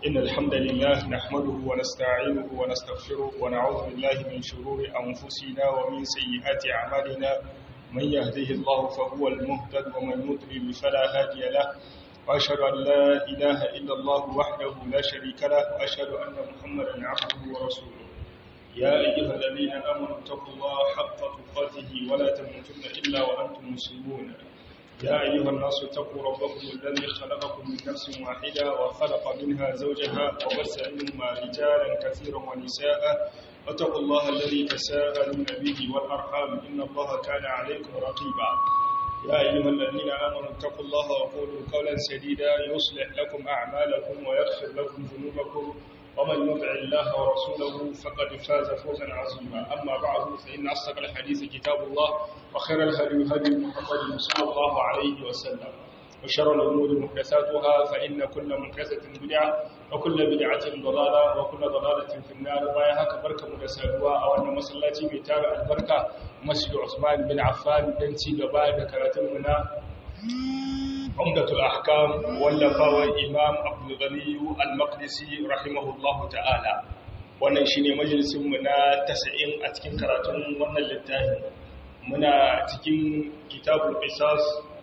إن الحمد لله نحمده ونستعينه ونستغفره ونعوذ بالله من شرور أنفسنا ومن سيئات أعمالنا من يهده الله فهو المهتد ومن يضلل فلا هادي له وأشهد أن لا إله إلا الله وحده لا شريك له وأشهد أن محمدا عبده ورسوله يا أيها الذين آمنوا اتقوا الله حق تقاته ولا تموتن إلا وأنتم مسلمون يا أيها الناس اتقوا ربكم الذي خلقكم من نفس واحدة وخلق منها زوجها وبث منهما رجالا كثيرا ونساء واتقوا الله الذي تساءلون به والأرحام إن الله كان عليكم رقيبا يا أيها الذين آمنوا اتقوا الله وقولوا قولا سديدا يصلح لكم أعمالكم ويغفر لكم ذنوبكم ومن يطع الله ورسوله فقد فاز فوزا عظيما أما بعد فإن أصدق الحديث كتاب الله وخير الهدي هدي محمد صلى الله عليه وسلم وشر الأمور محدثاتها فإن كل محدثة بدعة وكل بدعة ضلالة وكل ضلالة في النار بايها كبركة مدسادوا أو أن مسلاتي بتابع البركة مسجد عثمان بن عفان دنتي قبائل كراتمنا عمدة الأحكام واللفاوى الإمام عبد الغني المقدسي رحمه الله تعالى wannan shine majalisin mu na 90 a cikin karatun wannan littafi muna cikin kitabul qisas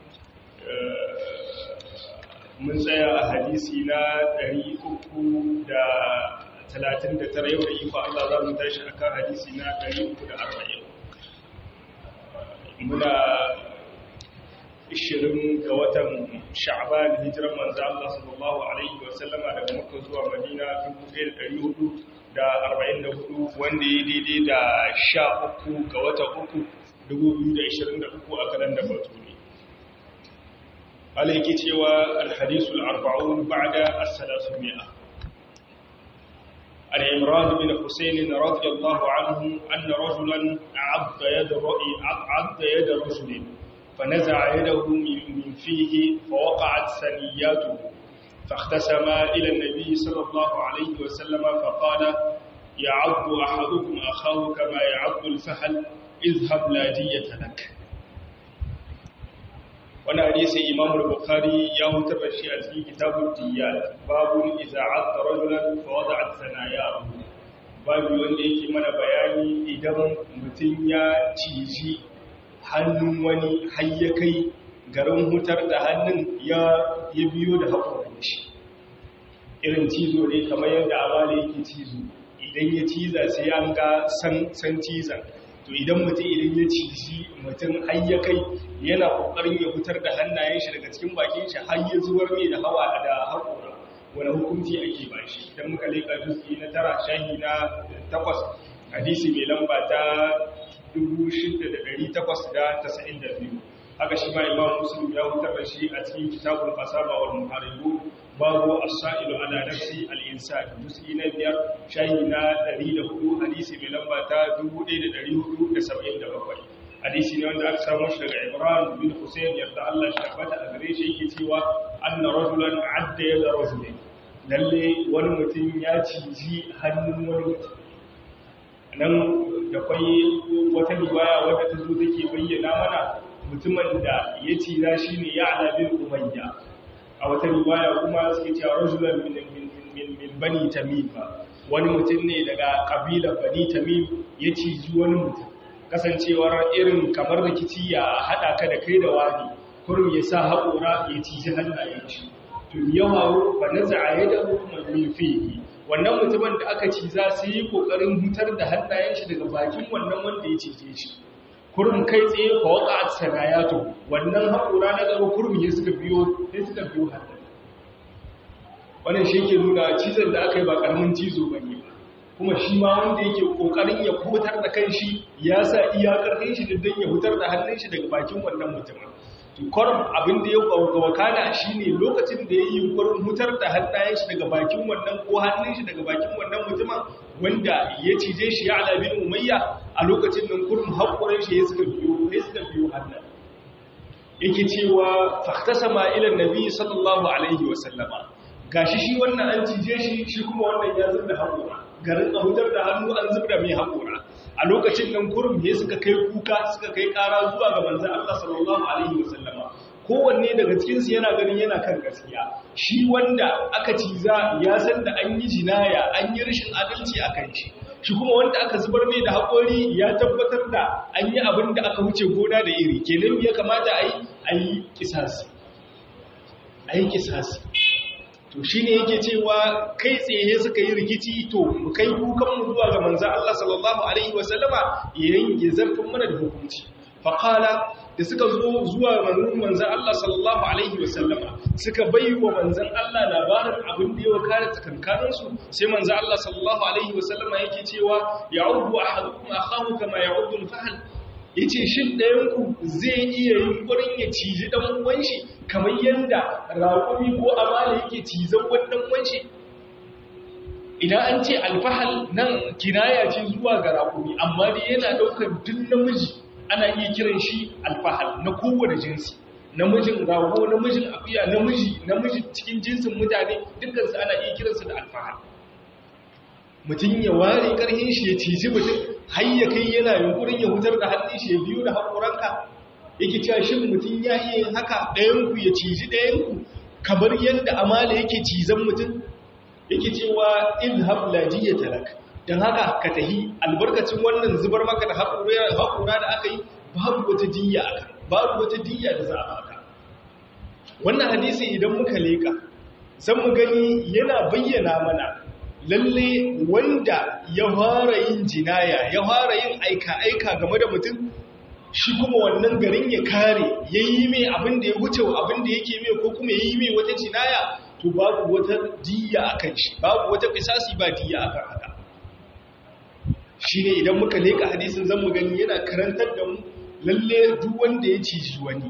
mun tsaya a hadisi na 339 yau da iko Allah za mu tashi akan hadisi na 340 muna 20 ga watan sha'ban hijiran manzo Allah sallallahu alaihi wa sallama daga Makka zuwa Madina 1444 wanda ya daidai da 13 ga watan uku 2023 a kalan da batuni alaiki cewa alhadisul arba'un ba'da as-salasumia عن عمران بن حسين رضي الله عنه أن رجلا عض يد عض يد رجل فنزع يده من فيه فوقعت ثنياته فاختسم إلى النبي صلى الله عليه وسلم فقال يعض أحدكم أخاه كما يعض الفحل اذهب لا دية لك wani hadisi imam al-bukhari ya hutar da shi a cikin kitabul diyat babu idza adda rajulan fa wada'at sanayahu babu wanda yake mana bayani idan mutum ya ciji hannun wani hayya kai garin hutar da hannun ya biyo da haƙorin shi irin cizo ne kamar yadda amala yake cizo idan ya ciza sai an ga san cizan to idan mutum idan ya ciji mutum hayya kai yana ƙoƙarin ya hutar da hannayen shi daga cikin bakin shi har ya zuwar mai da hawa da haƙora wani hukunci ake ba shi idan muka leƙa duski na tara shahi na takwas hadisi mai lamba ta 6892 haka shi ma imam muslim ya hutar da shi a cikin kitabul qasaba wal muharibu babu as-sa'ilu ala nafsi al-insan dusi na biyar shayi na 104 hadisi mai lamba ta 1477 hadisi ne wanda aka samu shi daga Ibrahim bin Hussein yarda Allah shi tabbata a gare shi yake cewa anna rajulan adda yada rajulin lalle wani mutum ya ciji hannun wani mutum nan da kwai wata riwaya wadda ta zo take bayyana mana mutumin da ya ciza shi ne ya alabin umayya a wata riwaya kuma suke cewa rajulan min bani tamim wani mutum ne daga kabilar bani tamim ya ciji wani mutum kasancewar irin kamar rikici ya haɗa ka da kai da wani kurum ya sa haƙora ya ciji hannayen shi to yawa ba na za'aye da hukumar min fiye wannan mutumin da aka ci za su yi ƙoƙarin hutar da hannayen shi daga bakin wannan wanda ya cije shi kurum kai tsaye fa waka a sanayato wannan haƙura na gaba kurum ya suka biyo sai suka biyo hannun wannan shi ke nuna cizon da aka yi ba ƙaramin cizo ba ne kuma shi ma wanda yake ƙoƙarin ya hutar da kan shi ya sa iyakar kan shi don ya hutar da hannun shi daga bakin wannan mutumin kwarin abin da ya wakana shi ne lokacin da ya yi yunkurin hutar da hannayen shi daga bakin wannan ko hannun shi daga bakin wannan mutumin wanda ya cije shi ya alabin umayya a lokacin nan kurum haƙurin shi ya suka biyo ya suka biyo hannun yake cewa faktasama ila nabi sallallahu alaihi wa sallama gashi shi wannan an cije shi shi kuma wannan ya zubda haƙura garin hutar da hannu an zubda mai haƙura a lokacin nan kurum ne suka kai kuka suka kai ƙara zuwa ga manzan Allah sallallahu alaihi wasallama kowanne daga cikinsu yana ganin yana kan gaskiya shi wanda aka ciza ya san da an yi jinaya an yi rashin adalci a kan shi shi kuma wanda aka zubar mai da haƙori ya tabbatar da an yi abin da aka wuce gona da iri kenan ya kamata a yi a yi kisasi a yi kisasi to shi ne yake cewa kai tsaye suka yi rikici to mu kai kukanmu zuwa ga manzan Allah sallallahu Alaihi wasallama yayin ya zarfin mana da hukunci faƙala da suka zo zuwa manzan Allah sallallahu Alaihi wasallama suka bai wa manzan Allah labarin abin da yawa kare tsakankaninsu sai manzan Allah sallallahu Alaihi wasallama yake cewa ya ubu a haɗu a kawo kama ya ubu fahal ya ce shi ɗayanku zai iya yin ƙurin ya ciji ɗan uwanshi kamar yadda raƙumi ko amala yake cizon wannan uwanshi idan an ce alfahal nan kinaya ce zuwa ga raƙumi amma dai yana ɗaukar duk namiji ana iya kiran shi alfahal na kowane jinsi namijin rago namijin akuya namiji namiji cikin jinsin mutane dukkansu ana iya kiransu da alfahal mutum ya ware ƙarhin shi ya ciji mutum har ya kai yana yunkurin ya hutar da hannun shi ya biyu da haƙoranka yake cewa shin mutum ya iya yin haka ɗayanku ya ciji ɗayanku kamar yadda amala yake cizon mutum yake cewa ilhab lajiya talak don haka ka tahi albarkacin wannan zubar maka da haƙura da aka yi babu wata diya aka babu wata diya da za a baka wannan hadisi idan muka leka zan mu gani yana bayyana mana lalle wanda ya fara yin jinaya ya fara yin aika-aika game da mutum shi kuma wannan garin ya kare ya yi mai abin da ya wuce abin da yake mai ko kuma ya yi mai wata jinaya to babu wata diya a kan shi babu wata fisasi ba diya a kan haka shi ne idan muka leka hadisin zan mu gani yana karantar da mu lalle duk wanda ya ciji wani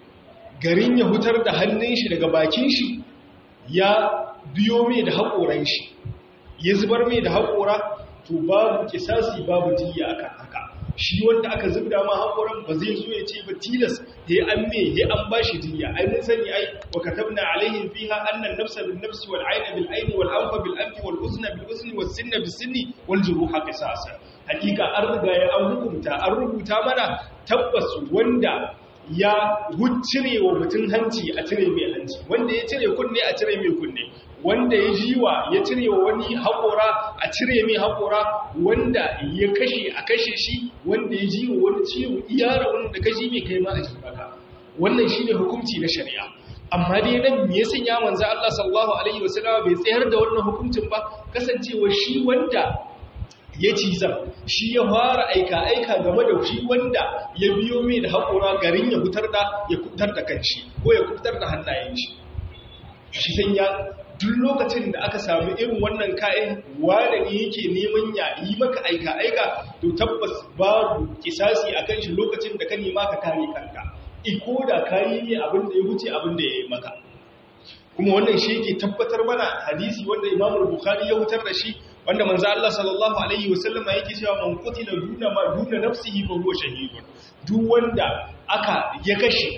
garin ya hutar da hannun shi daga bakin shi ya biyo mai da haƙoran shi ya zubar mai da haƙora to babu kisasi babu jiya akan haka shi wanda aka zubda ma haƙoran ba zai zo ya ce ba tilas ya an me ya an bashi jiya ai mun sani ai wa katabna alaihim fiha anna an-nafsa bin nafsi wal 'ayna bil 'ayni wal anfa bil anfi wal uzna bil uzni was sinna bis sinni wal juruha qisasa hakika an riga ya an hukunta an rubuta mana tabbas wanda ya cire wa mutum hanci a cire mai hanci wanda ya cire kunne a cire mai kunne wanda ya jiwa ya cire wa wani haƙora a cire mai haƙora wanda ya kashe a kashe shi wanda ya jiwa wani ciwo iyara wanda ka ji mai kai ma a jibaka wannan shi ne hukunci na shari'a amma dai nan me ya sanya manzo Allah sallallahu alaihi wasallam bai tsayar da wannan hukuncin ba kasancewa shi wanda ya ciza shi ya fara aika-aika game da shi wanda ya biyo mai da haƙora garin ya fitar da ya fitar da kanshi ko ya fitar da hannayen shi shi san ya duk lokacin da aka samu irin wannan kayan wanda ne yake neman ya yi maka aika-aika to tabbas babu kisasi a kan shi lokacin da ka nema ka kare kanka iko da kayi ne abin da ya wuce abin da ya yi maka kuma wannan shi yake tabbatar mana hadisi wanda imamu bukhari ya wutar da shi wanda manzo Allah sallallahu alaihi wasallama yake cewa man qutila duna ma duna nafsihi fa huwa shahidun duk wanda aka ya kashe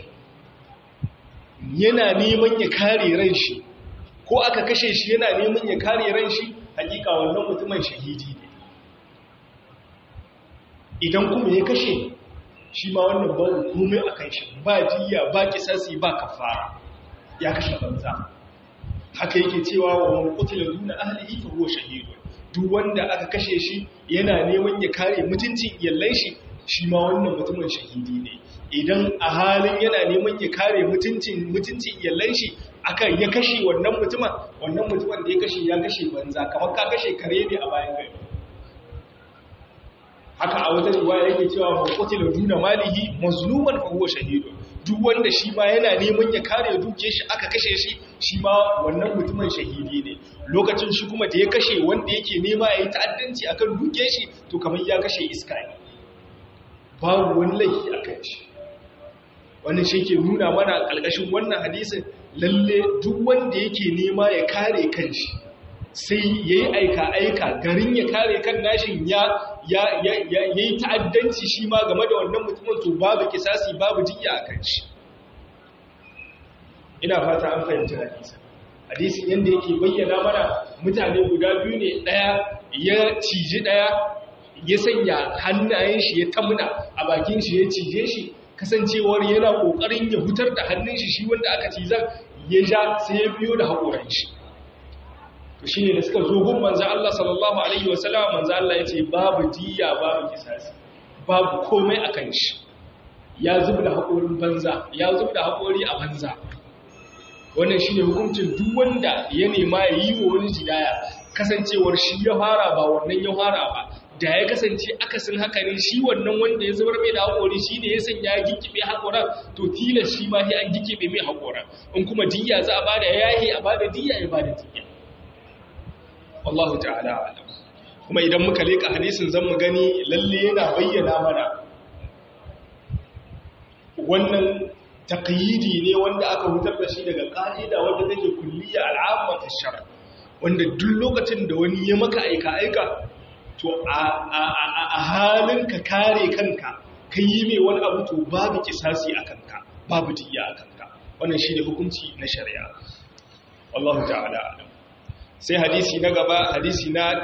yana neman ya kare ran shi ko aka kashe shi yana neman ya kare ran shi hakika wannan mutumin shahidi ne idan kuma ya kashe shi ma wannan ba komai akan shi ba jiya ba kisasi ba kafara ya kashe banza haka yake cewa wa man qutila duna ahlihi fa huwa shahidun duk wanda aka kashe shi yana neman ya kare mutuncin iyallan shi shi ma wannan mutumin shahidi ne idan a halin yana neman ya kare mutuncin mutuncin iyallan shi aka ya kashe wannan mutumin wannan mutumin da ya kashe ya kashe banza kamar ka kashe kare ne a bayan gari haka a wata riwaya yake cewa man qutila duna malihi mazluman fa huwa shahidun duk wanda shi ma yana neman ya kare duke shi aka kashe shi shi ma wannan mutumin shahidi ne lokacin shi kuma da ya kashe wanda yake nema ya yi ta'addanci akan duke shi to kamar ya kashe iska ne babu wani laifi a kan shi wannan shi ke nuna mana ƙalƙashin wannan hadisin lalle duk wanda yake nema ya kare kanshi sai ya yi aika-aika garin ya kare kan nashin ya yi ta'addanci shi ma game da wannan mutumin to babu kisasi babu jiya a kan shi ina fata an fahimci hadisa hadisin yadda yake bayyana mana mutane guda biyu ne ɗaya ya ciji ɗaya ya sanya hannayen shi ya tamuna a bakin shi ya cije shi kasancewar yana kokarin ya hutar da hannun shi shi wanda aka cizan ya ja sai ya biyo da haƙoran shi to shine da suka zo gun manzo Allah sallallahu alaihi wasallam manzo Allah yace babu diya babu kisasi babu komai akan shi ya zubda haƙorin banza ya zubda haƙori a banza wannan shine hukuncin duk wanda ya nema ya yi wa wani jidaya kasancewar shi ya fara ba wannan ya fara ba da ya kasance akasin haka ne shi wannan wanda ya zubar mai da haƙori shi ne ya sanya ya gikibe haƙoran to tilas shi ma sai an gikibe mai haƙoran in kuma diya za a bada yahi a bada diya ya bada diya wallahu ta'ala alam kuma idan muka leka hadisin zan mu gani lalle yana bayyana mana wannan taqyidi ne wanda aka hutar da shi daga ka'ida wanda take kulliya al'amma ta shar wanda duk lokacin da wani ya maka aika aika to a halin ka kare kanka ka yi mai wani abu to babu kisasi a kanka babu diya a kanka wannan shi ne hukunci na shari'a Allah ta'ala alam sai hadisi na gaba hadisi na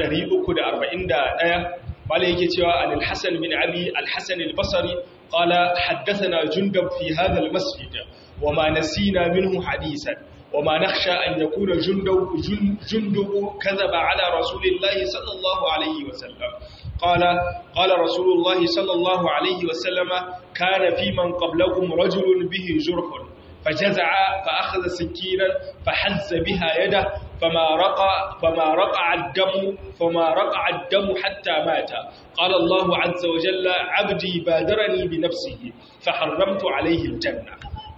341 bala yake cewa an al-hasan bin abi al-hasan al-basri qala haddathana jundab fi hadha al-masjid wama nasina minhu hadisan وما نخشى أن يكون جندب, جندب كذب على رسول الله صلى الله عليه وسلم قال قال رسول الله صلى الله عليه وسلم كان في من قبلكم رجل به جرح فجزع فأخذ سكينا فحز بها يده فما رقع فما رقع الدم فما رقع الدم حتى مات قال الله عز وجل عبدي بادرني بنفسه فحرمت عليه الجنة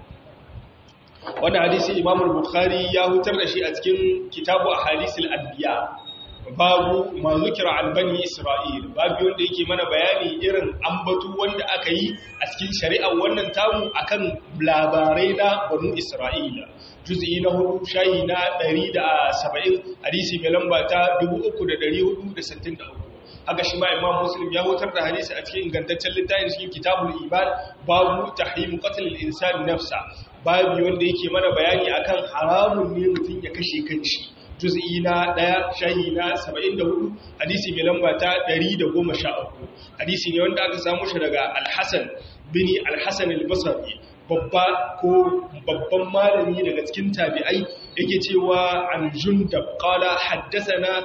wannan hadisi Imam Bukhari ya hutar da shi a cikin kitabu Ahadisul Anbiya babu ma zikira an bani Isra'il babu wanda yake mana bayani irin ambatu wanda aka yi a cikin shari'ar wannan tamu akan labarai na banu Isra'ila juz'i na hudu shayi na 170 hadisi mai lamba ta 3463 haka shi ma imam muslim ya wutar da hadisi a cikin ingantaccen littafin cikin kitabul iman babu tahrimu qatl al-insan nafsa babu wanda yake mana bayani akan haramun ne mutum ya kashe kanshi juz'i na 1 shahi na 74 hadisi mai lamba ta 113 hadisi ne wanda aka samu shi daga al-hasan bin al-hasan al-basri babba ko babban malami daga cikin tabi'ai yake cewa an jundab qala haddathana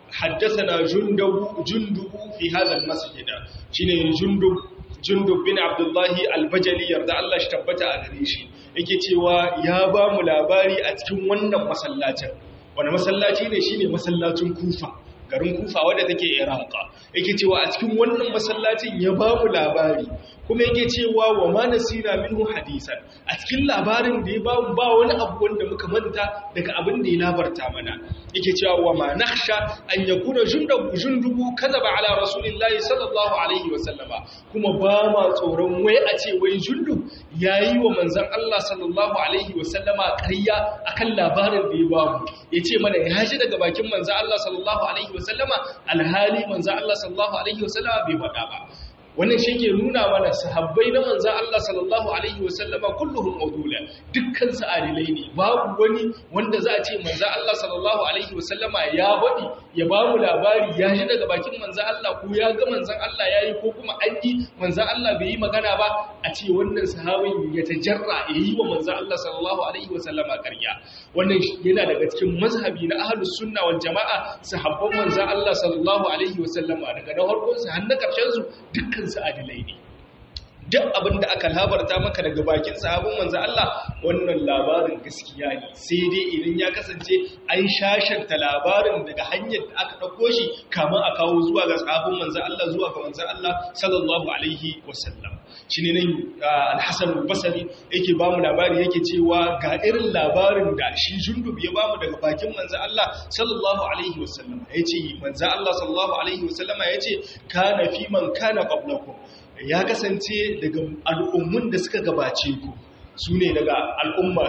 حدثنا جندب جندب في هذا المسجد شنو جندب جندب بن عبد الله البجلي yarda Allah shi tabbata a gare shi yake cewa ya ba mu labari a cikin wannan masallacin wani masallaci ne shine masallacin Kufa garin Kufa wadda take Iraq yake cewa a cikin wannan masallacin ya ba mu labari kuma yake cewa wa ma nasina minhu hadisan a cikin labarin da ya ba mu ba wani abu wanda muka manta daga abin da ya labarta mana yake cewa wa ma nakhsha an yakuna jundubu jundubu kadaba ala rasulillahi sallallahu alaihi wa sallama kuma ba ma tsoron wai a ce wai jundub yayi wa manzon Allah sallallahu alaihi wa sallama ƙarya akan labarin da ya ba mu yace mana ya ji daga bakin manzon Allah sallallahu alaihi wa sallama alhali manzon Allah sallallahu alaihi wa sallama bai faɗa ba wannan shi ke nuna mana sahabbai na manzan Allah sallallahu Alaihi wasallama kulluhun maudula dukkan adilai ne babu wani wanda za a ce manzan Allah sallallahu Alaihi wasallama ya waɗi ya ba mu labari ya shi daga bakin manzan Allah ko ya ga manzan Allah ya yi ko kuma an yi manzan Allah bai yi magana ba a ce wannan sahabin ya tajarra ya yi wa manzan Allah sallallahu Alaihi wasallama ƙarya wannan yana daga cikin mazhabi na ahlus sunna wal jama'a sahabban manzan Allah sallallahu Alaihi wasallama daga na farkon su har na ƙarshen su dukkan su adilai ne duk abin da aka labarta maka daga bakin sahabin manzo Allah wannan labarin gaskiya ne sai dai idan ya kasance an shashanta labarin daga hanyar da aka dauko shi kamar a kawo zuwa ga sahabin manzo Allah zuwa ga manzo Allah sallallahu alaihi wasallam shine nan al-Hasan al-Basri yake ba mu labari yake cewa ga irin labarin da shi Jundub ya ba mu daga bakin manzo Allah sallallahu alaihi wasallam yace manzo Allah sallallahu alaihi wasallam yace kana fi man kana qablakum ya kasance daga al'ummun da suka gabace ku su ne daga al'umma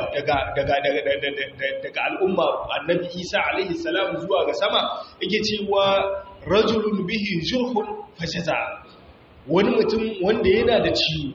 daga al'umma annabi isa alaihi salam zuwa ga sama yake cewa rajulun bihi jurhun fashaza wani mutum wanda yana da ciwo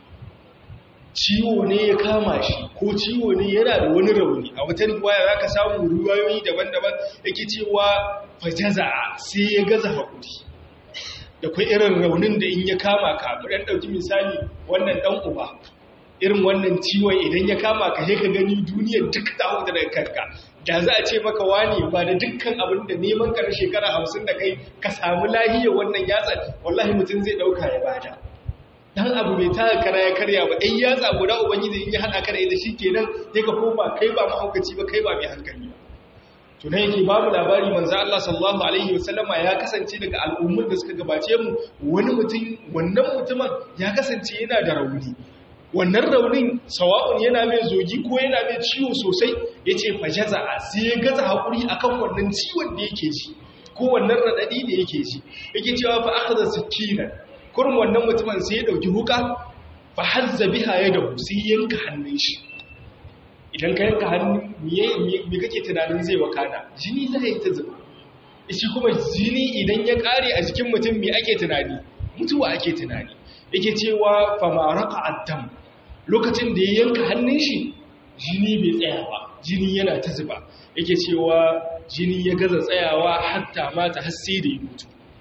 ciwo ne ya kama shi ko ciwo ne yana da wani rauni a wata riwaya za ka samu ruwayoyi daban-daban yake cewa fashaza sai ya gaza haƙuri da kai irin raunin da in ya kama ka mu dan dauki misali wannan dan uba irin wannan ciwon idan ya kama ka sai ka gani duniyar duk ta huta daga kanka da za a ce maka wani ba da dukkan abin da neman ka na shekara hamsin da kai ka samu lahiyar wannan yatsa wallahi mutum zai dauka ya bada dan abu bai taka kara ya karya ba ɗan yatsa guda ubangiji in ya haɗa ka da ita shi kenan sai ka koma kai ba mahaukaci ba kai ba mai hankali ba to ne yake babu labari manzo Allah sallallahu alaihi wasallama ya kasance daga al'ummar da suka gabace mu wani mutum wannan mutumin ya kasance yana da rauni wannan raunin sawa'un yana mai zogi ko yana mai ciwo sosai yace fajaza sai ya gaza hakuri akan wannan ciwon da yake ji ko wannan radadi da yake ji yake cewa fa akhadha sikina kurum wannan mutumin sai ya dauki huka fa hazza biha yadahu sai yanka hannun shi idan ka yanka hannu me kake tunanin zai wakana jini zai yi ta zuba shi kuma jini idan ya kare a jikin mutum me ake tunani mutuwa ake tunani yake cewa famaraka addam lokacin da ya yanka hannun shi jini bai tsaya ba jini yana ta zuba yake cewa jini ya gaza tsayawa hatta mata har sai da ya mutu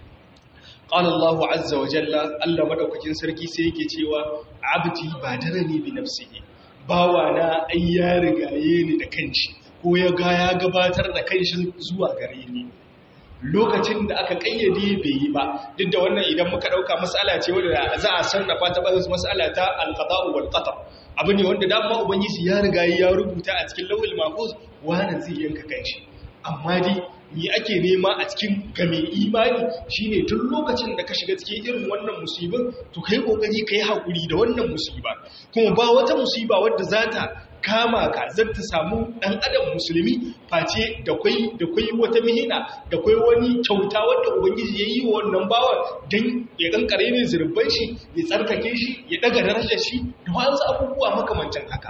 qala Allahu azza wa jalla Allah madaukakin sarki sai yake cewa abdi badarani bi nafsihi bawana ai ya rigaye ni da kanshi ko ya ga ya gabatar da kanshi zuwa gare ni lokacin da aka kayyade bai yi ba duk da wannan idan muka dauka mas'ala ce wanda za a sarrafa ta bazin mas'ala ta al-qada'u wal qadar abu ne wanda dama ubangiji ya rigaye ya rubuta a cikin lawhil mahfuz wani zai yanka kanshi amma dai ni ake nema a cikin game imani shine tun lokacin da ka shiga cikin irin wannan musibin to kai kokari kai hakuri da wannan musiba kuma ba wata musiba wadda za ta kama ka zan ta samu dan adam musulmi face da kwai da kwai wata mihina da kwai wani kyauta wadda ubangiji ya yi wa wannan bawa dan ya kankare ne zurban shi ya tsarkake shi ya daga darajar shi da wasu abubuwa makamancin haka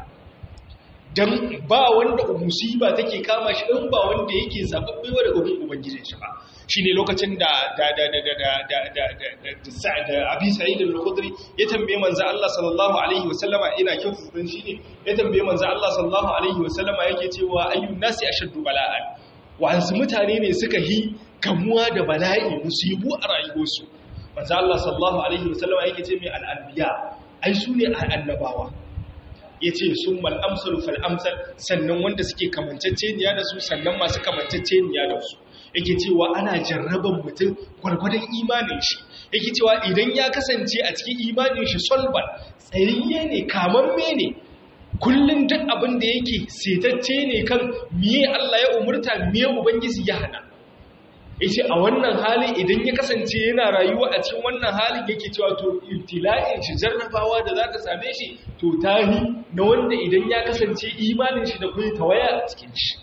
dan ba wanda musiba take kama shi in ba wanda yake zababbe wa daga gurin ubangijin shi ba shine lokacin da da da da da da da da da da Abi Sa'id al-Khudri ya tambaye manzo Allah sallallahu alaihi wasallama ina kyautu dan shine ya tambaye manzo Allah sallallahu alaihi wasallama yake cewa ayyun nasi ashaddu bala'an wa'ansu mutane ne suka yi kamuwa da bala'i musibu a rayuwarsu manzo Allah sallallahu alaihi wasallama yake ce mai al-anbiya ai su ne annabawa ya ce sun mal'amsalu fal'amsal sannan wanda suke kamanceceniya da su sannan masu kamanceceniya da su yake cewa ana jarraban mutum gwargwadon imanin shi yake cewa idan ya kasance a cikin imanin shi solban tsayayye ne kamamme ne kullum duk abin da yake setacce ne kan miye Allah ya umurta miye ubangiji ya hana yace a wannan hali idan ya kasance yana rayuwa a cikin wannan halin yake cewa to ibtila'in shi jarrabawa da za ta same shi to tahi na wanda idan ya kasance imanin shi da kuma tawaya a cikin shi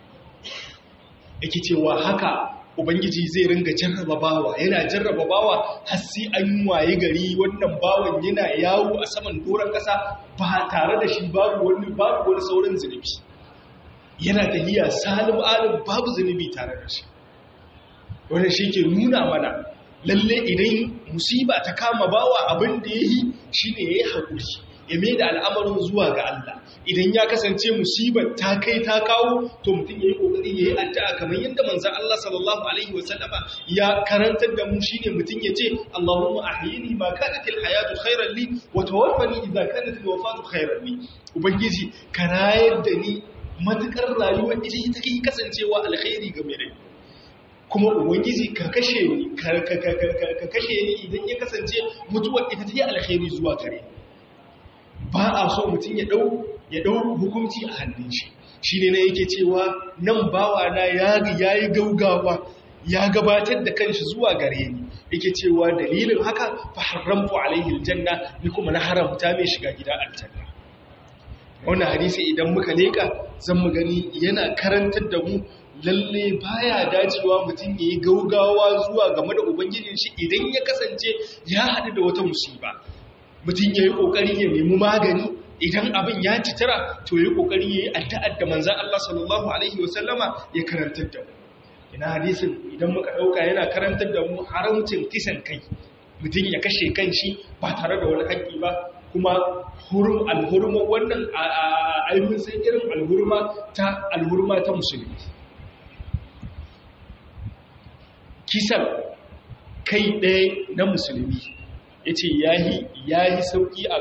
yake cewa haka ubangiji zai ringa jarraba bawa yana jarraba bawa har sai an waye gari wannan bawan yana yawo a saman doron kasa ba tare da shi babu wani babu wani sauran zunubi yana tahiya salim alim babu zunubi tare da shi wannan shi ke nuna mana lalle idan musiba ta kama bawa abin da ya yi shi ne ya yi haƙuri ya mai da al'amarin zuwa ga Allah idan ya kasance musibar ta kai ta kawo to mutum ya yi ƙoƙari ya yi addu'a kamar yadda manzan Allah sallallahu Alaihi wasallama ya karantar da mu shi ne mutum ya ce Allahumma ahyini ma kanatil hayatu khairan li wa tawaffani idza kanatil wafatu khairan li ubangiji ka rayar da ni matukar rayuwa ita ita kai kasancewa alkhairi ga mai rai kuma ubangiji ka kashe ni ka kashe ni idan ya kasance mutuwar ita ta yi alkhairi zuwa gare ba a so mutum ya dau ya dau hukunci a hannun shi shine ne yake cewa nan bawa na ya yayi gaugawa ya gabatar da kanshi zuwa gare ni yake cewa dalilin haka fa haramtu alaihi aljanna ni kuma na haramta mai shiga gida aljanna wannan hadisi idan muka leka zan mu gani yana karantar da mu lalle baya dacewa mutum ya yi gaugawa zuwa game da ubangijin shi idan ya kasance ya haɗu da wata musiba mutum ya yi ƙoƙari ya nemi magani idan abin ya citara to ya yi ƙoƙari ya yi addu'ar da manzan Allah sallallahu alaihi wasallama ya karantar da mu ina hadisin idan muka ɗauka yana karantar da mu haramcin kisan kai mutum ya kashe kan shi ba tare da wani haƙƙi ba kuma hurum alhurma wannan ainihin sai irin alhurma ta alhurma ta musulmi kisan kai ɗaya na musulmi ya ce ya yi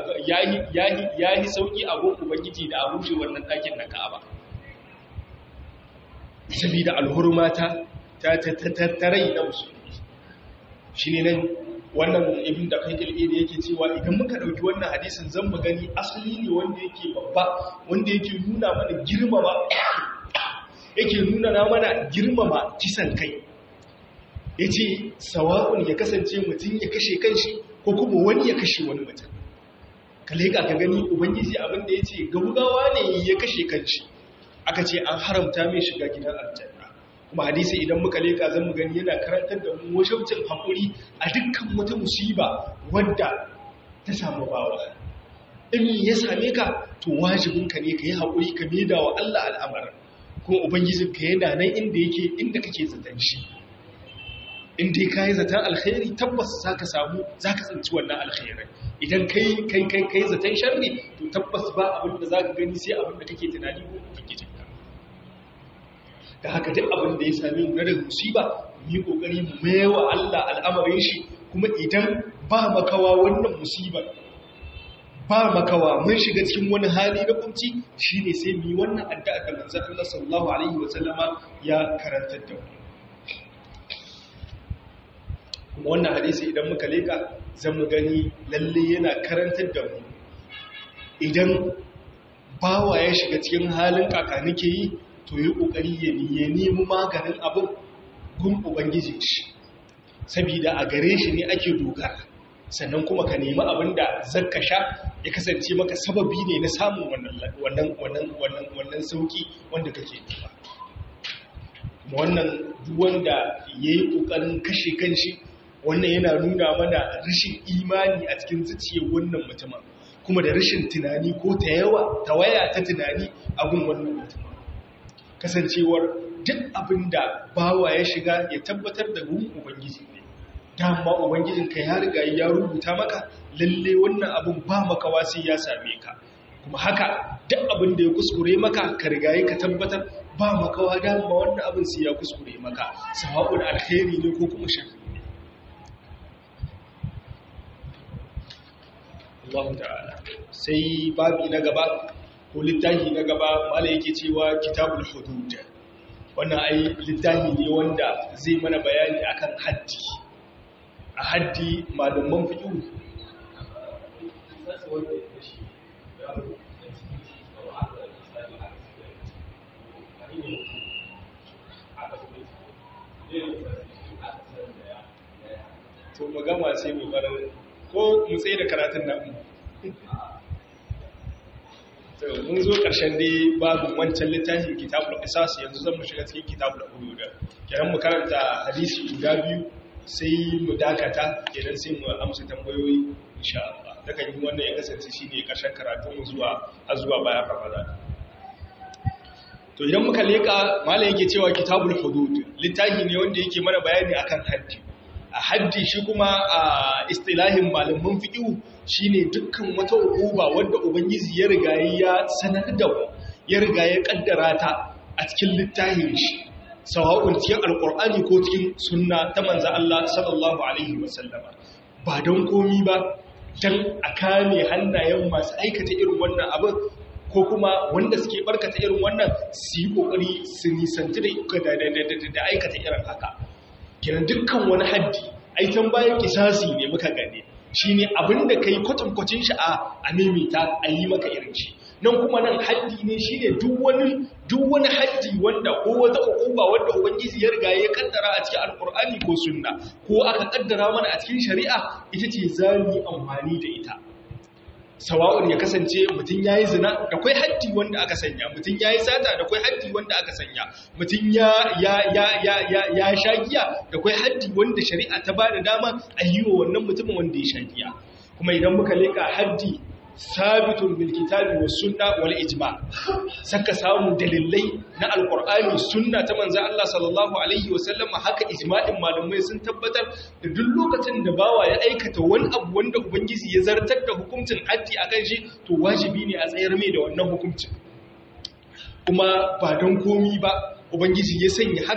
sauƙi a gun ubangiji da a rushe wannan ɗakin na ka'aba saboda alhurmata ta tattarai na musulmi shi ne nan wannan ibn da kai ilmi da yake cewa idan muka ɗauki wannan hadisin zan mu gani asali ne wanda yake babba wanda yake nuna mana girmama yake nuna na mana girmama kisan kai ya ce sawa'un ya kasance mutum ya kashe kanshi ko kuma wani ya kashe wani mutum ka leƙa ka gani ubangiji abinda ya ce gabugawa ne ya kashe kanshi aka ce an haramta mai shiga gidan aljanna kuma hadisi idan muka leƙa zan mu gani yana karantar da mu wajabcin haƙuri a dukkan wata musiba wadda ta samu bawa in ya same ka to wajibinka ne ka yi haƙuri ka maida wa Allah al'amarin kuma ubangijinka yana nan inda yake inda kake zaton shi in dai ka yi zaton alkhairi tabbas za ka samu za ka tsinci wannan alkhairai idan kai kai kai kai zaton sharri to tabbas ba abin da za ka gani sai abin da kake tunani ko kake jinka da haka duk abin da ya sami mu na daga musiba mu yi kokari mu maiwa Allah al'amarin shi kuma idan ba makawa wannan musibar ba makawa mun shiga cikin wani hali na kunci shine sai mu yi wannan addu'a da manzon Allah sallallahu alaihi wa sallama ya karantar da mu kuma wannan hadisi idan muka leka zan mu gani lalle yana karantar da mu idan bawa ya shiga cikin halin kakanike yi to yi kokari ya ya nemi maganin abin gun ubangiji shi saboda a gare shi ne ake dogara sannan kuma ka nemi abin da zakka sha ya kasance maka sababi ne na samun wannan wannan wannan wannan sauki wanda kake nema wannan duk wanda yayi kokarin kashe kanshi wannan yana nuna mana rashin imani a cikin zuciyar wannan mutumin kuma da rashin tunani ko ta yawa ta waya ta tunani a gun wannan mutumin kasancewar duk abin da bawa ya shiga ya tabbatar da gun ubangiji ne dama ubangijinka ya riga ya rubuta maka lalle wannan abin ba makawa sai ya same ka kuma haka duk abin da ya kuskure maka ka riga ka tabbatar ba makawa dama wannan abin sai ya kuskure maka sawa'un alkhairi ne ko kuma sharri Allah ta'ala sai babi na gaba ko littafi na gaba mala yake cewa kitabul hudud wannan ai littafi ne wanda zai mana bayani akan haddi a haddi malaman fiqh to mu gama sai mu bar ko mu tsaye da karatun nan mun zo ƙarshen dai babu wancan littafin kitabul qisas yanzu zan mu shiga cikin kitabul hudud kenan mu karanta hadisi guda biyu sai mu dakata kenan sai mu amsa tambayoyi insha Allah daga yin wannan ya kasance shine ƙarshen karatun mu zuwa har zuwa bayan Ramadan to idan muka leka malam yake cewa kitabul hudud littafi ne wanda yake mana bayani akan haddi a haddi shi kuma a istilahin malamin fiƙiu shine dukkan wata uquba wanda ubangiji ya riga ya sanar da ya riga ya kaddara ta a cikin littafin shi sawa'un cikin alqur'ani ko cikin sunna ta manzo Allah sallallahu alaihi wasallama ba don komi ba dan a kame hannayen masu aikata irin wannan abin ko kuma wanda suke barkata irin wannan su yi kokari su nisanci da aikata irin haka kiran dukkan wani haddi aitan bayan kisasi ne muka gane shi ne abinda ka yi kwatankwacin shi a mimita a yi maka irin shi nan kuma nan haddi ne shi ne duk wani haddi wanda ko wata ukuba wanda ubangiji ya riga ya kaddara a cikin alkur'ani ko sunna ko aka kaddara mana a cikin shari'a ita ce za mu yi amfani da ita sawa'un ya kasance mutum ya yi zina da kwai haddi wanda aka sanya mutum ya yi sata da kwai haddi wanda aka sanya mutum ya sha giya da kwai haddi wanda shari'a ta ba da dama a yi wa wannan mutumin wanda ya sha giya kuma idan muka leka haddi sabitun bil kitabi was sunna wal ijma saka samu dalilai na alqur'ani sunna ta manzo Allah sallallahu alaihi wasallam haka ijma'in malamai sun tabbatar da duk lokacin da bawa ya aikata wani abu wanda ubangiji ya zartar da hukuncin haddi akan shi to wajibi ne a tsayar mai da wannan hukuncin kuma ba don komi ba ubangiji ya sanya haka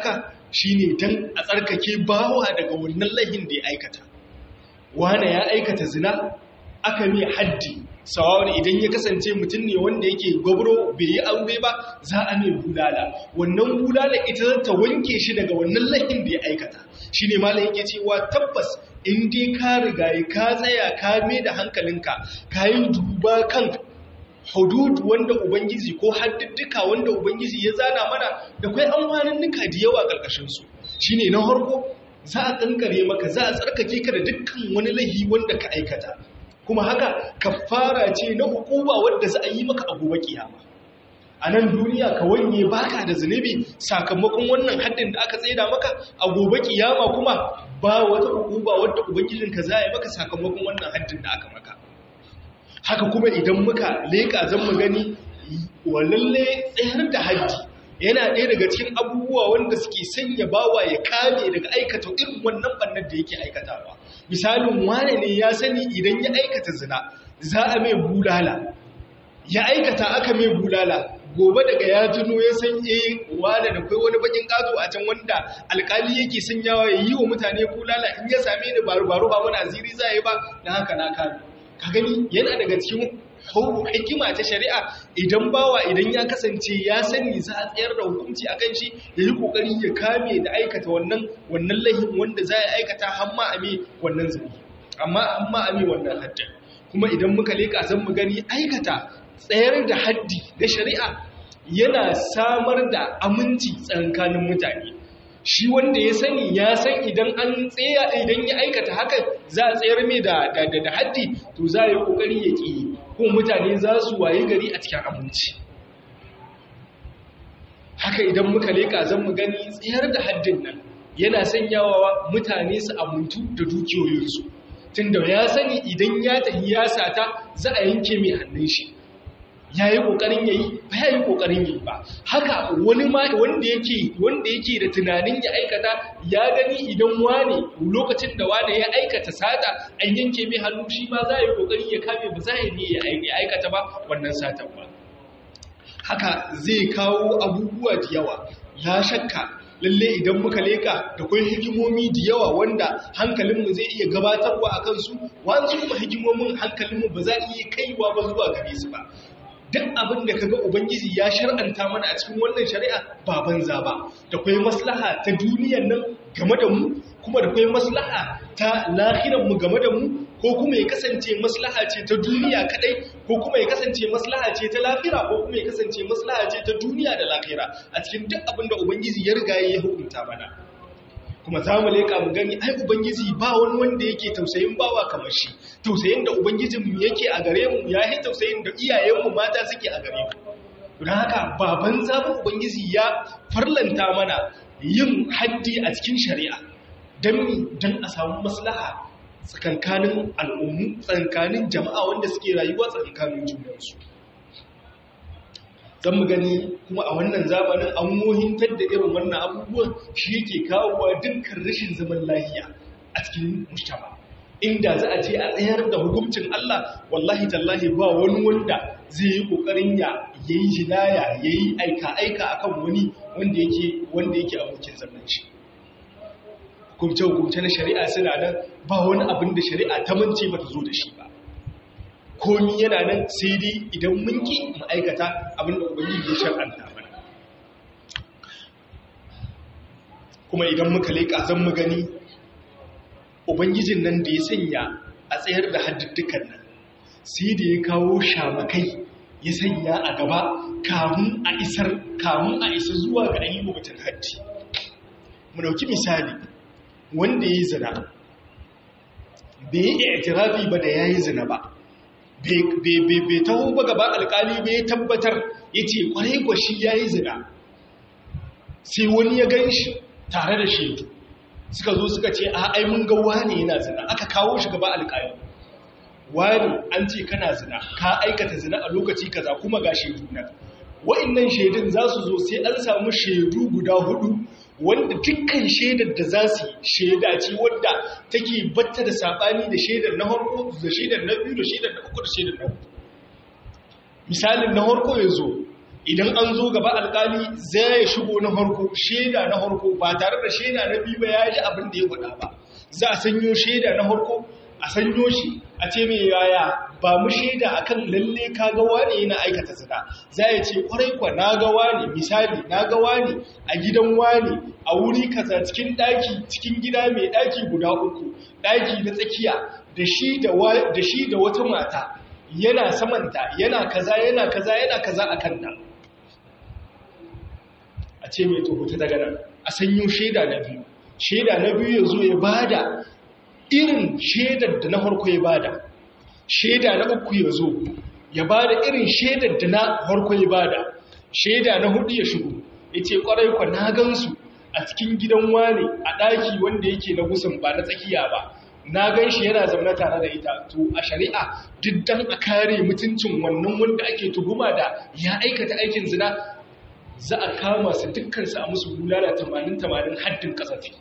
shine dan a tsarkake bawa daga wannan lahin da ya aikata wane ya aikata zina aka mai haddi sawawan idan ya kasance mutum ne wanda yake gwabro bai yi aure ba za a mai bulala wannan bulala ita za ta wanke shi daga wannan lahin da ya aikata shi ne malam yake cewa tabbas in dai ka riga ka tsaya ka mai da hankalinka ka yi duba kan hudud wanda ubangiji ko haddudduka wanda ubangiji ya zana mana da kai amfanin nuka da yawa ƙarƙashinsu shi ne na harko za a ƙanƙare maka za a tsarkake ka da dukkan wani lahi wanda ka aikata kuma haka kafara ce na hukuma wadda za a yi maka a gobe kiyama a nan duniya ka wanye baka da zunubi sakamakon wannan haddin da aka tsaida maka a gobe kiyama kuma ba wata hukuma wadda ubangijinka za a yi maka sakamakon wannan haddin da aka maka haka kuma idan muka leƙa zan mu gani walalle tsayar da haddi yana ɗaya daga cikin abubuwa wanda suke sanya bawa ya kame daga aikata irin wannan bannar da yake aikatawa misalin wane ne ya sani idan ya aikata zina za a mai bulala ya aikata aka mai bulala gobe daga ya tuno ya san eh wane da kai wani bakin kazo a can wanda alkali yake sanyawa ya yi wa mutane bulala in ya same ni baro baro ba mun aziri za yi ba dan haka na kame ka gani yana daga cikin hikima ta shari'a idan bawa idan ya kasance ya sani za a tsayar da hukunci a kan shi ya yi kokari ya kame da aikata wannan wannan lahin wanda za a aikata hamma ame wannan zubi amma hamma ame wannan haddin kuma idan muka leka zan mu gani aikata tsayar da haddi da shari'a yana samar da aminci tsakanin mutane shi wanda ya sani ya san idan an tsaya idan ya aikata haka za a tsayar mai da da haddi to za a yi kokari ya ki ko mutane za su waye gari a cikin aminci haka idan muka leka zan mu gani tsayar da haddin nan yana sanyawa mutane su amintu da dukiyoyinsu tunda ya sani idan ya tafi ya sata za a yanke mai hannun shi ya yi ƙoƙarin ya yi ba ya yi ƙoƙarin yi ba haka wani ma wanda yake wanda yake da tunanin ya aikata ya gani idan wane lokacin da wane ya aikata sata an yanke mai hannu shi ma za a yi ƙoƙari ya kame ba za a yi ya aikata ba wannan satan ba haka zai kawo abubuwa da yawa ya shakka lalle idan muka leka da kwai hikimomi da yawa wanda hankalinmu zai iya gabatarwa a kansu wanzu kuma hikimomin hankalinmu ba za a iya kaiwa ba zuwa gare su ba duk abin da kaga ubangiji ya shar'anta mana a cikin wannan shari'a ba banza ba da kwai maslaha ta duniyar nan game da mu kuma da kwai maslaha ta lahiran mu game da mu ko kuma ya kasance maslaha ce ta duniya kadai ko kuma ya kasance maslaha ce ta lafira ko kuma ya kasance maslaha ce ta duniya da lafira a cikin duk abin da ubangiji ya riga ya hukunta mana kuma za mu leƙa mu gani ai ubangiji ba wani wanda yake tausayin bawa kamar shi tausayin da ubangijinmu yake a gare mu ya yi tausayin da iyayenmu mata suke a gare mu don haka baban zaɓin ubangiji ya farlanta mana yin haddi a cikin shari'a don mi don a samu maslaha tsakankanin al'ummu tsakankanin jama'a wanda suke rayuwa tsakankanin junansu zan mu gani kuma a wannan zamanin an mohintar da irin wannan abubuwan shi yake kawowa dukkan rashin zaman lahiya a cikin mujtama inda za a ce a tsayar da hukuncin Allah wallahi tallahi ba wani wanda zai yi kokarin ya yayi jinaya yayi aika aika akan wani wanda yake wanda yake abokin zaman shi hukumce hukumce na shari'a suna nan ba wani abin da shari'a ta mance ba ta zo da shi ba komi yana nan sai dai idan mun ki mu aikata abinda ubangiji ya shar'anta mana kuma idan muka leƙa zan mu gani ubangijin nan da ya sanya a tsayar da hadduddukan nan sai da ya kawo shamakai ya sanya a gaba kamun a isar kamun a isa zuwa ga ayi mutum haddi mu dauki misali wanda ya yi zina bai yi itirafi ba da ya yi zina ba bai taho ba gaba alkali bai tabbatar ya ce kwarai gwashi ya yi zina sai wani ya gan shi tare da shaidu suka zo suka ce a ai mun ga wani yana zina aka kawo shi gaba alkali wani an ce kana zina ka aikata zina a lokaci kaza kuma ga shaidu nan wa'annan shaidun za su zo sai an samu shaidu guda hudu wanda dukkan shaidar da za su shaida ce wadda take batta da saɓani da shaidar na harko da shaidar na biyu da shaidar na uku da shaidar na hudu misalin na harko ya zo idan an zo gaba alkali zai shigo na harko shaida na harko ba tare da shaida na biyu ba ya ji abin da ya faɗa ba za a sanyo shaida na harko a sanyo shi a ce mai yaya ba mu shaida akan lalle ka ga wane yana aikata zina za ya ce kwarai kwa na ga wane misali na ga wane a gidan wane a wuri kaza cikin daki cikin gida mai daki guda uku daki na tsakiya da shi da da shi da wata mata yana samanta yana kaza yana kaza yana kaza a kanta a ce mai tuhuta daga nan a sanyo shaida na biyu shaida na biyu ya zo ya bada irin shaidar da na farko ya bada shaida na uku ya zo ya bada irin shaidar da na farko ya bada shaida na hudu ya shigo ya ce kwarai kwa na gansu a cikin gidan wane a ɗaki wanda yake na gusun ba na tsakiya ba na gan shi yana zaune tare da ita to a shari'a duk dan a kare mutuncin wannan wanda ake tuhuma da ya aikata aikin zina za a kama su dukkansu a musu bulala 80-80 haddin kasafi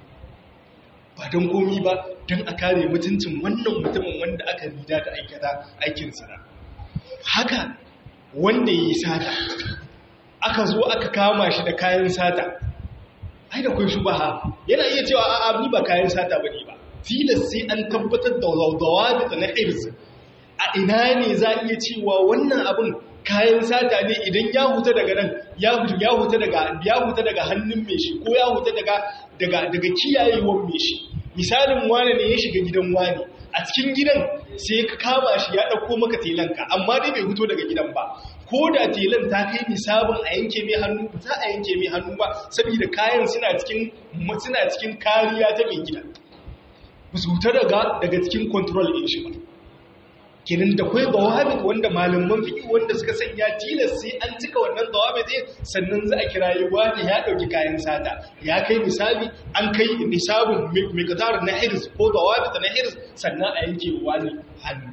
ba don komi ba don a kare mutuncin wannan mutumin wanda aka rida da aikata aikin zina haka wanda ya yi sata aka zo aka kama shi da kayan sata ai da kun shubaha yana iya cewa a'a ni ba kayan sata bane ba tilas sai an tabbatar da zawdawa da na irz a ina ne za a iya cewa wannan abin kayan sata ne idan ya huta daga nan ya huta daga ya huta daga hannun mai shi ko ya huta daga daga daga kiyayewar mai shi misalin wane ne ya shiga gidan wane a cikin gidan sai ka kama shi ya dauko maka telanka amma dai bai huto daga gidan ba ko da telan ta kai nisabin a yanke mai hannu ba za a yanke mai hannu ba saboda kayan suna cikin suna cikin kariya ta mai gidan ba su huta daga daga cikin control din shi ba kenan da kwai dawabit wanda malaman fiƙi wanda suka sanya tilas sai an cika wannan dawabit ɗin sannan za a kira yi wani ya ɗauki kayan sata ya kai misali an kai nisabin miqdar na hirs ko dawabit na hirs sannan a yanke wani hannu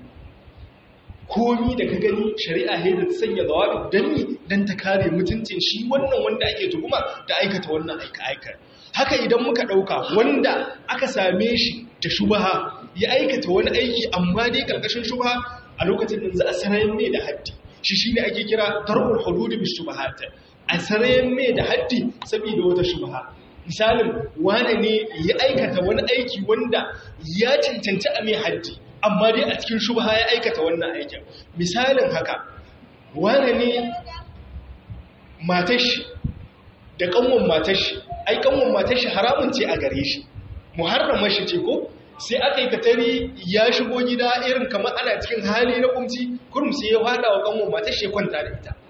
komi da ka gani shari'a ne da ta sanya dawabit dan ni dan ta kare mutuncin shi wannan wanda ake tuhuma da aikata wannan aika aikar haka idan muka ɗauka wanda aka same shi da shubaha ya aikata wani aiki amma dai karkashin shubha a lokacin da za a sarayen mai da haddi shi shine ake kira darul hudud bi shubahat a sarayen mai da haddi saboda wata shubha misalin wane ne ya aikata wani aiki wanda ya cancanci a mai haddi amma dai a cikin shubha ya aikata wannan aikin misalin haka wane ne matashi da kanwan matashi ai kanwan matashi haramun ce a gare shi muharramar shi ce ko sai aka yi katari ya shigo gida irin kamar ana cikin hali na kumci kurum sai ya fada wa kanwan matar shi kwanta da ita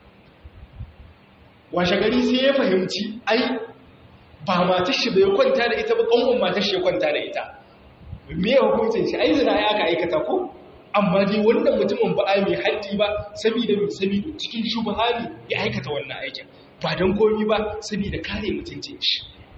washe gari sai ya fahimci ai ba matar shi bai kwanta da ita ba kanwan matar shi kwanta da ita me ya hukuncin shi ai zina ya aka aikata ko amma dai wannan mutumin ba a mai haddi ba saboda mai saboda cikin shubhani ya aikata wannan aikin ba don komi ba saboda kare mutuncin shi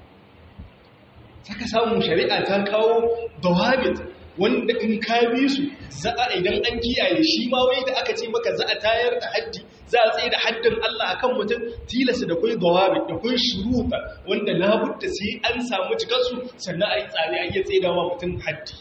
saka samun shari'a ta kawo dawabit wanda in ka bi su za a idan an kiyaye shi ma wai da aka ce maka za a tayar da haddi za a tsaye da haddin Allah akan mutum tilasta da kai dawabit da kai shuruta wanda labudda sai an samu cikar su sannan a yi tsare a iya tsaye da mutum haddi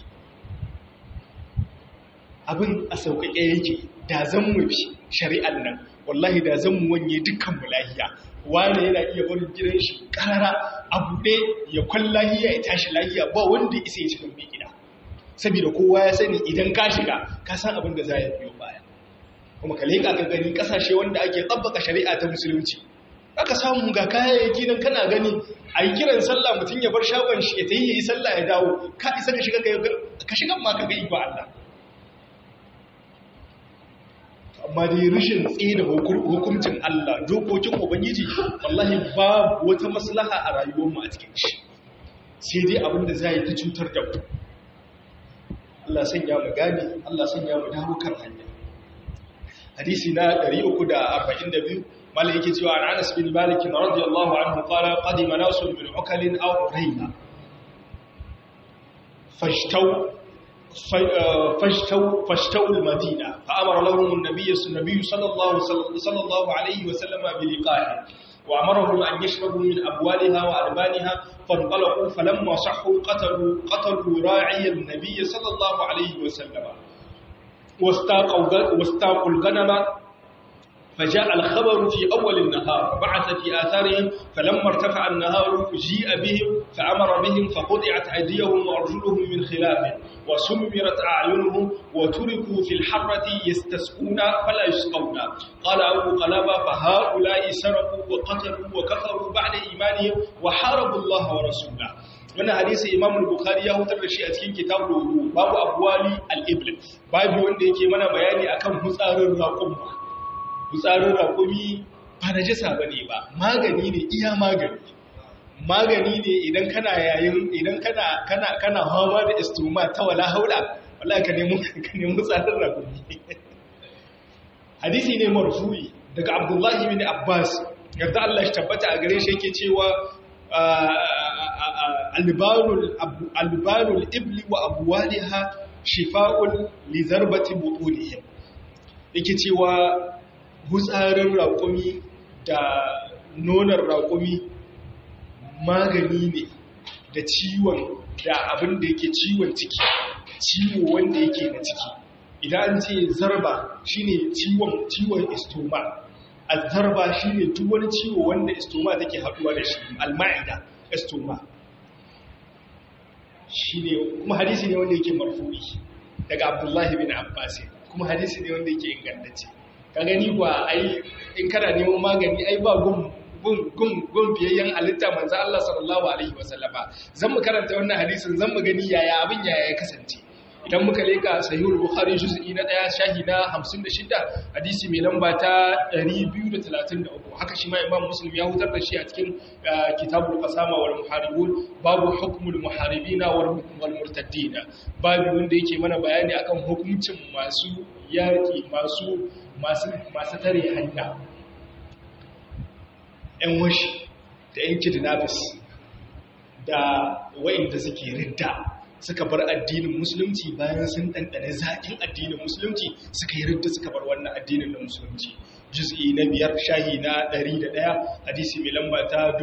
abin a sauƙaƙe yake da zan mu bi shari'ar nan wallahi da zan mu wanye dukkan mu lahiya wane yana iya barin gidan shi karara a buɗe ya kwan lahiya ya tashi lahiya ba wanda isa ya cikin mai gida saboda kowa ya sani idan ka shiga ka san abin da za ya biyo baya kuma ka leƙa ka gani ƙasashe wanda ake tsabbaka shari'a ta musulunci aka samu ga kayayyaki nan kana gani a yi kiran sallah mutum ya bar shagon shi ya ta yi ya yi sallah ya dawo ka isa ka shiga ka shiga ma ka ga iko Allah amma dai rashin tsaye da hukuncin Allah dokokin Ubangiji wallahi babu wata maslaha a rayuwarmu a cikin shi sai dai abin da za yi ta cutar da mu Allah sanya mu gani Allah sanya mu dawo kan hanya hadisi na 342 malai yake cewa an Anas bin Malik radiyallahu anhu qala qadima nasun min ukalin aw rayna fashtaw فاشتوا فاشتوا المدينة فأمر لهم النبي النبي صلى الله صلى الله عليه وسلم بلقائه وأمرهم أن يشربوا من أبوالها وألبانها فانطلقوا فلما صحوا قتلوا قتلوا راعي النبي صلى الله عليه وسلم واستاقوا واستاقوا الغنم فجاء الخبر في أول النهار فبعث في آثارهم فلما ارتفع النهار جيء بهم فأمر بهم فقطعت أيديهم وأرجلهم من خلاف وسمرت أعينهم وتركوا في الحرة يستسقون فلا يسقون قال أبو قلابة فهؤلاء سرقوا وقتلوا وكفروا بعد إيمانهم وحاربوا الله ورسوله wannan hadisi Imam Bukhari ya hutar da shi a cikin kitabul wudu babu abwali al-ibl babu wanda yake mana bayani akan hutsarin raqum hutsarin raqumi ba najasa bane ba magani ne iya magani magani ne idan kana yayin idan kana kana kana hawa da istuma ta wala haula wallahi ka nemi ka nemi hutsarin raqumi hadisi ne marfu'i daga Abdullah ibn Abbas yarda Allah shi tabbata a gare shi yake cewa albarul ibli wa abuwaliha shifa'un li zarbati butunihim yake cewa gutsarin raƙumi da nonar raƙumi magani ne da ciwon da abin da yake ciwon ciki ciwo wanda yake na ciki idan an ce zarba shine ciwon ciwon istoma azzarba shine duk wani ciwo wanda istoma take haduwa da shi almaida istoma shine kuma hadisi ne wanda yake marfu'i daga Abdullah bin Abbas kuma hadisi ne wanda yake ingantacce ka gani ba ai in kana neman magani ai ba gun gun gun gun biyayyen halitta manzo Allah sallallahu alaihi wasallama zan mu karanta wannan hadisin zan mu gani yaya abin yaya ya kasance idan muka leka sahihul bukhari juz'i na 1 shahi na 56 hadisi mai lamba ta 233 haka shi ma imam muslim ya hutar da shi a cikin kitabul qasama wal muharibun babu hukmul muharibina wal murtaddina babu wanda yake mana bayani akan hukuncin masu yaki masu masu masu tare hanya yan washi da yan kidnappers da wa'inda suke ridda suka bar addinin musulunci bayan sun ɗanɗane zaƙin addinin musulunci suka yi ridda suka bar wannan addinin na musulunci juz'i na biyar shahi na 101 hadisi mai lamba ta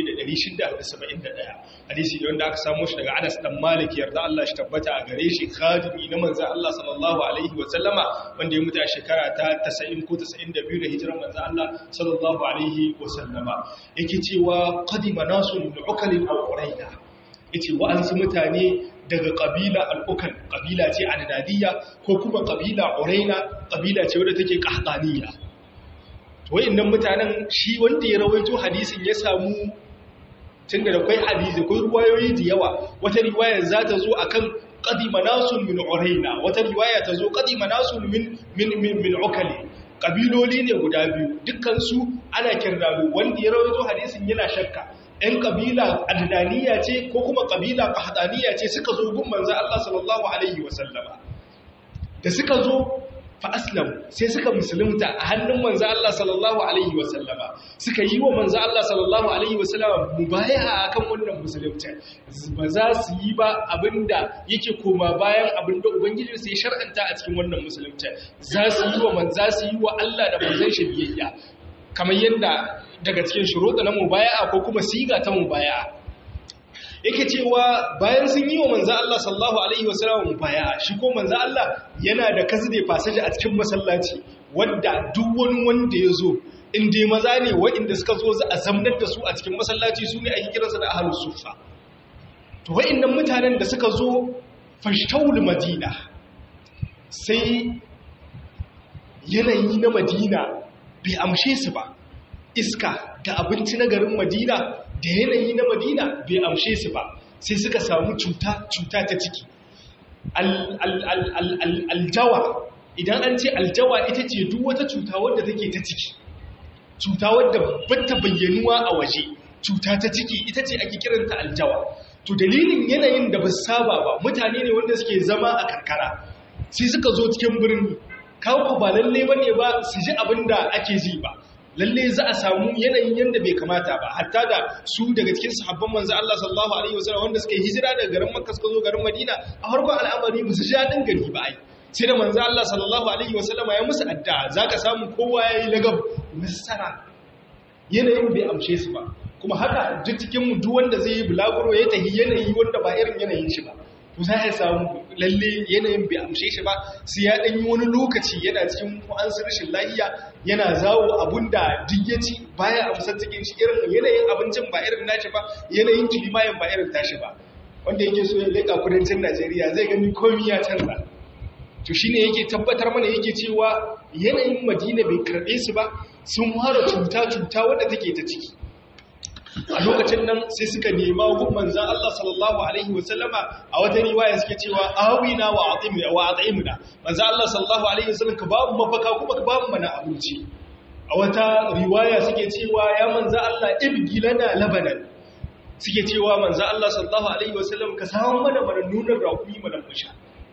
1671 hadisi da wanda aka samu shi daga Anas dan Malik yarda Allah shi tabbata a gare shi khadimi na manzo Allah sallallahu alaihi wa sallama wanda ya mutu a shekara ta 90 ko 92 da hijirar manzo Allah sallallahu alaihi wa sallama yake cewa qadima nasu min ukalin aw quraida yace wa'ansu mutane daga ƙabila al'ukan ƙabila ce adadadiyya ko kuma ƙabila ƙuraina ƙabila ce wadda take ƙahtaniya wa'innan mutanen shi wanda ya rawaito hadisin ya samu tun da kwai hadisi kwai ruwayoyi da yawa wata riwayar za ta zo akan qadima nasun min uraina wata riwaya ta zo qadima nasun min min min ukali kabiloli ne guda biyu dukkan su ana kirdalu wanda ya rawaito hadisin yana shakka ‘yan ƙabila adnaniya ce ko kuma ƙabila ƙahadaniya ce suka zo gun manza Allah sallallahu Alaihi wasallama da suka zo fa'aslam sai suka musulunta a hannun manza Allah sallallahu Alaihi wasallama suka yi wa manza Allah sallallahu Alaihi wasallama mu baya a kan wannan musulunta ba za su yi ba abinda yake koma bayan abinda Ubangiji sai shar'anta a cikin wannan musulunta za su yi wa manza su yi wa Allah da manzan shi biyayya kamar yadda daga cikin shuruɗa na mubaya'a ko kuma siga ta mubaya'a yake cewa bayan sun yi wa manzo Allah sallallahu alaihi wasallam mubaya'a shi ko manzo Allah yana da kasde fasaje a cikin masallaci wanda duk wani wanda ya zo in dai maza ne waɗanda suka zo za a zamnar da su a cikin masallaci su ne ake kiransa da ahlus suffa to waɗannan mutanen da suka zo fashtawul madina sai yanayi na madina bai amshe su ba iska da abinci na garin madina da yanayi na madina bai amshe su ba sai suka samu cuta cuta ta ciki aljawa idan an ce aljawa ita ce duk wata cuta wadda take ta ciki cuta wadda bata bayyanuwa a waje cuta ta ciki ita ce ake kiranta aljawa to dalilin yanayin da ba saba ba mutane ne wanda suke zama a karkara sai suka zo cikin birni kawo ba lalle bane ba su ji abin da ake ji ba lalle za a samu yanayin yanda bai kamata ba hatta da su daga cikin sahabban manzo Allah sallallahu alaihi wasallam wanda suka yi hijira daga garin Makka suka zo garin Madina a farkon al'amari musu ji dadin gari ba ai sai da manzo Allah sallallahu alaihi wasallam ya musu addu'a zaka samu kowa yayi lagab nasara yanayin bai amshe su ba kuma haka duk cikin mu duk wanda zai yi bulaguro ya tahi yanayi wanda ba irin yanayin shi ba za a samu lalle yanayin bai amshe shi ba sai ya ɗanyi wani lokaci yana cikin wa'ansu rashin lahiya yana zawo abun da duk ya ci baya amsar cikin shi irin yanayin abincin ba irin nashi ba yanayin kilimayin ba irin tashi ba wanda yake so ya leƙa kudancin najeriya zai gani komi ya canza to shine yake tabbatar mana yake cewa yanayin madina bai karɓe su ba sun fara cuta-cuta wadda take ta ciki a lokacin nan sai suka nema gun manzan Allah sallallahu alaihi wasallama a wata riwaya suke cewa awina wa atimina wa atimina manzan Allah sallallahu alaihi wasallam ka babu mafaka kuma ka babu mana abinci a wata riwaya suke cewa ya manzan Allah ibgi lana labanan suke cewa manzan Allah sallallahu alaihi wasallam ka samu mana mana nunar rakumi mana musha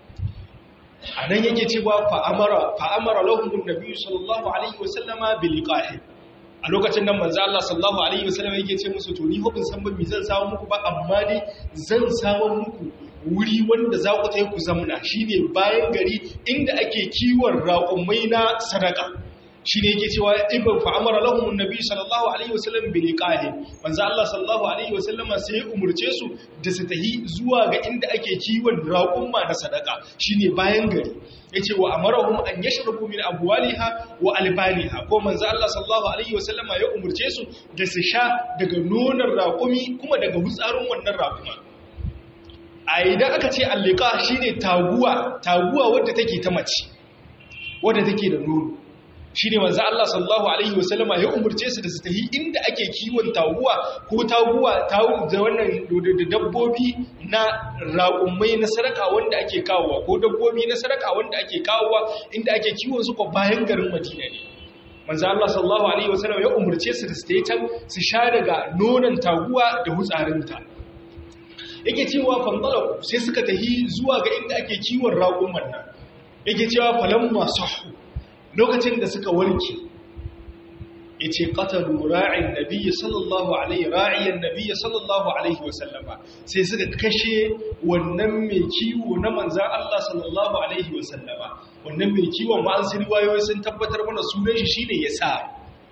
a nan yake cewa fa'amara fa'amara lahum annabi sallallahu alaihi wasallama bil liqahi a lokacin nan manzo Allah sallallahu alaihi wasallam yake ce musu to ni ho bin san ba mi zan samu muku ba amma dai zan samu muku wuri wanda za ku tayi ku zamna shine bayan gari inda ake kiwon raƙumai na sadaka shine yake cewa ibn fa amara lahum annabi sallallahu alaihi wasallam bi liqahi manzo Allah sallallahu alaihi wasallam sai ya umurce su da su tahi zuwa ga inda ake kiwon raƙumma na sadaka shine bayan gari yace wa amarahum an yashrabu min abwaliha wa albaniha ko manzo Allah sallallahu alaihi wasallam ya umurce su da su sha daga nonon raƙumi kuma daga hutsarin wannan raƙuma a idan aka ce allika shine taguwa taguwa wadda take ta mace wadda take da nono shine manzo Allah sallallahu alaihi wasallama ya umurce su da su tafi inda ake kiwon taguwa ko taguwa tawu da wannan da dabbobi na raƙumai na sadaka wanda ake kawowa ko dabbobi na sadaka wanda ake kawowa inda ake kiwon su ko bayan garin Madina ne manzo Allah sallallahu alaihi wasallama ya umurce su da su tafi can su sha daga nonon taguwa da hutsarinta yake cewa fandala sai suka tafi zuwa ga inda ake kiwon raƙuman nan yake cewa falamma sahu lokacin da suka warke ya ce ƙatalu ra'in nabiya sallallahu alaihi ra'iyan nabiya sallallahu alaihi wasallama sai suka kashe wannan mai kiwo na manzan Allah sallallahu alaihi wasallama wannan mai kiwon ma'ansu riwayoyi sun tabbatar mana sunan shi shine ya sa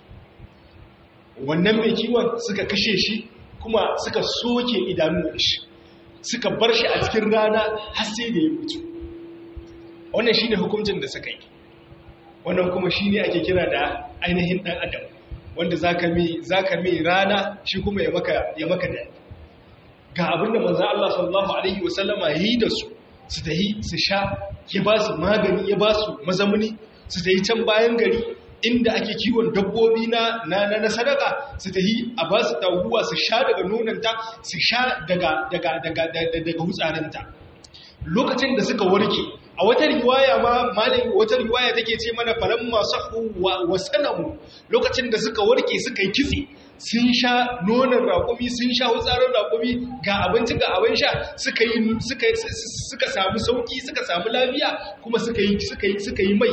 wannan mai kiwon suka kashe shi kuma suka soke idanun shi suka bar shi a cikin rana har sai da ya mutu wannan shine hukuncin da suka yi wannan kuma shi ne ake kira da ainihin ɗan adam wanda za ka mai rana shi kuma ya maka da ga abinda manzan Allah sallallahu Alaihi wasallama ya yi da su su ta yi su sha ya ba su magani ya ba su mazamuni su ta yi can bayan gari inda ake kiwon dabbobi na na sadaka su ta yi a ba su taguwa su sha daga nonanta su sha daga hutsarinta lokacin da suka warke a wata riwaya ma malin wata riwaya take ce mana falan masu wa sanamu lokacin da suka warke suka yi kitse sun sha nonon raƙumi sun sha wutsarin raƙumi ga abinci ga abin sha suka yi suka suka samu sauki suka samu lafiya kuma suka yi suka yi suka yi mai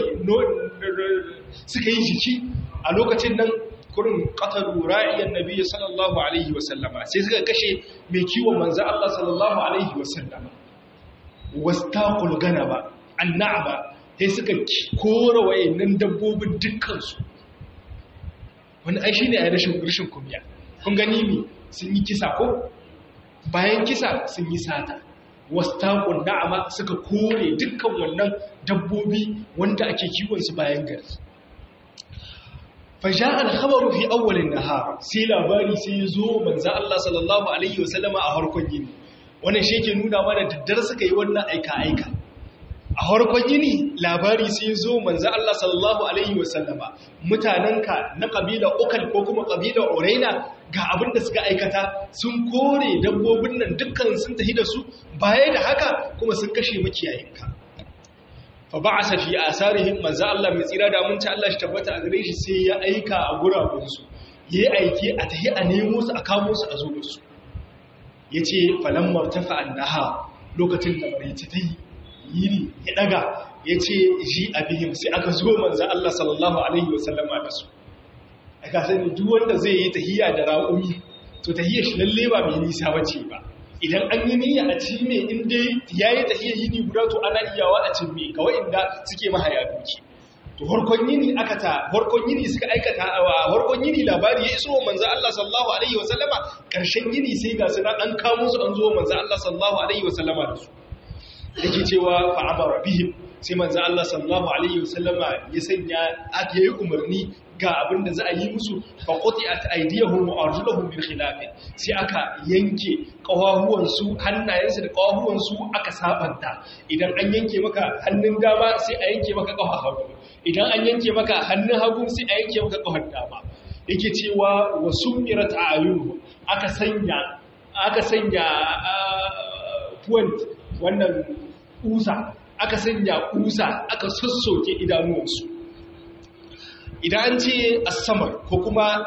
suka yi jiki a lokacin nan kurin qatalu ra'iyan nabiyyi sallallahu alaihi wasallama sai suka kashe mai kiwon manzo Allah sallallahu alaihi wasallama wastaqul ganaba annaba sai suka kora wayannan dabbobin dukkansu wani ai shine ai rashin rashin kumiya kun gani mi sun yi kisa ko bayan kisa sun yi sata wastaqul na'ama suka kore dukkan wannan dabbobi wanda ake kiwon su bayan gari faja al-khabaru fi awwal an-nahar sai labari sai zo manzo Allah sallallahu alaihi wasallama a harkon yini wannan shi ke nuna mana daddare suka yi wannan aika-aika a harkon yini labari sai zo manzo Allah sallallahu alaihi wasallama mutanenka na kabila ukal ko kuma kabila uraina ga abin da suka aikata sun kore dabbobin nan dukkan sun tafi da su baya da haka kuma sun kashe makiyayinka fa ba'asa fi asarihim manzo Allah mai tsira da mun ta Allah shi tabbata a gare shi sai ya aika a gurabun su yayi aiki a tahi a nemo su a kamo su a zo da su ya ce falammar tafa annaha lokacin da maraice ta yi yiri ya daga ya ce ji abihim sai aka zo manza Allah sallallahu Alaihi wasallama da su a kasani duk wanda zai yi tahiyya da ra'umi to tahiyyar shi lalle ba mai nisa ba ce ba idan an yi niyya a ci ne inda ya yi tahiyyar yini guda to ana iyawa a cin mai kawai inda suke mahaya duki to harkon yini aka ta harkon yini suka aikata a harkon yini labari ya iso manzo Allah sallallahu alaihi wasallama karshen yini sai ga su an kamo su an zo manzo Allah sallallahu alaihi wasallama da su yake cewa fa amara bihim sai manzo Allah sallallahu alaihi wasallama ya sanya aka yi umarni ga abin da za a yi musu fa quti'at aydiyahum wa arjuluhum bil khilaf sai aka yanke kawahuwan su hannayensu da kawahuwan su aka sabanta idan an yanke maka hannun dama sai a yanke maka kafar hagu idan an yanke maka hannun hagu sai a yanke maka kafar dama yake cewa wa sumirat ayuhu aka sanya aka sanya point wannan kusa aka sanya kusa aka sassoke idanuwansu idan an ce asamar ko kuma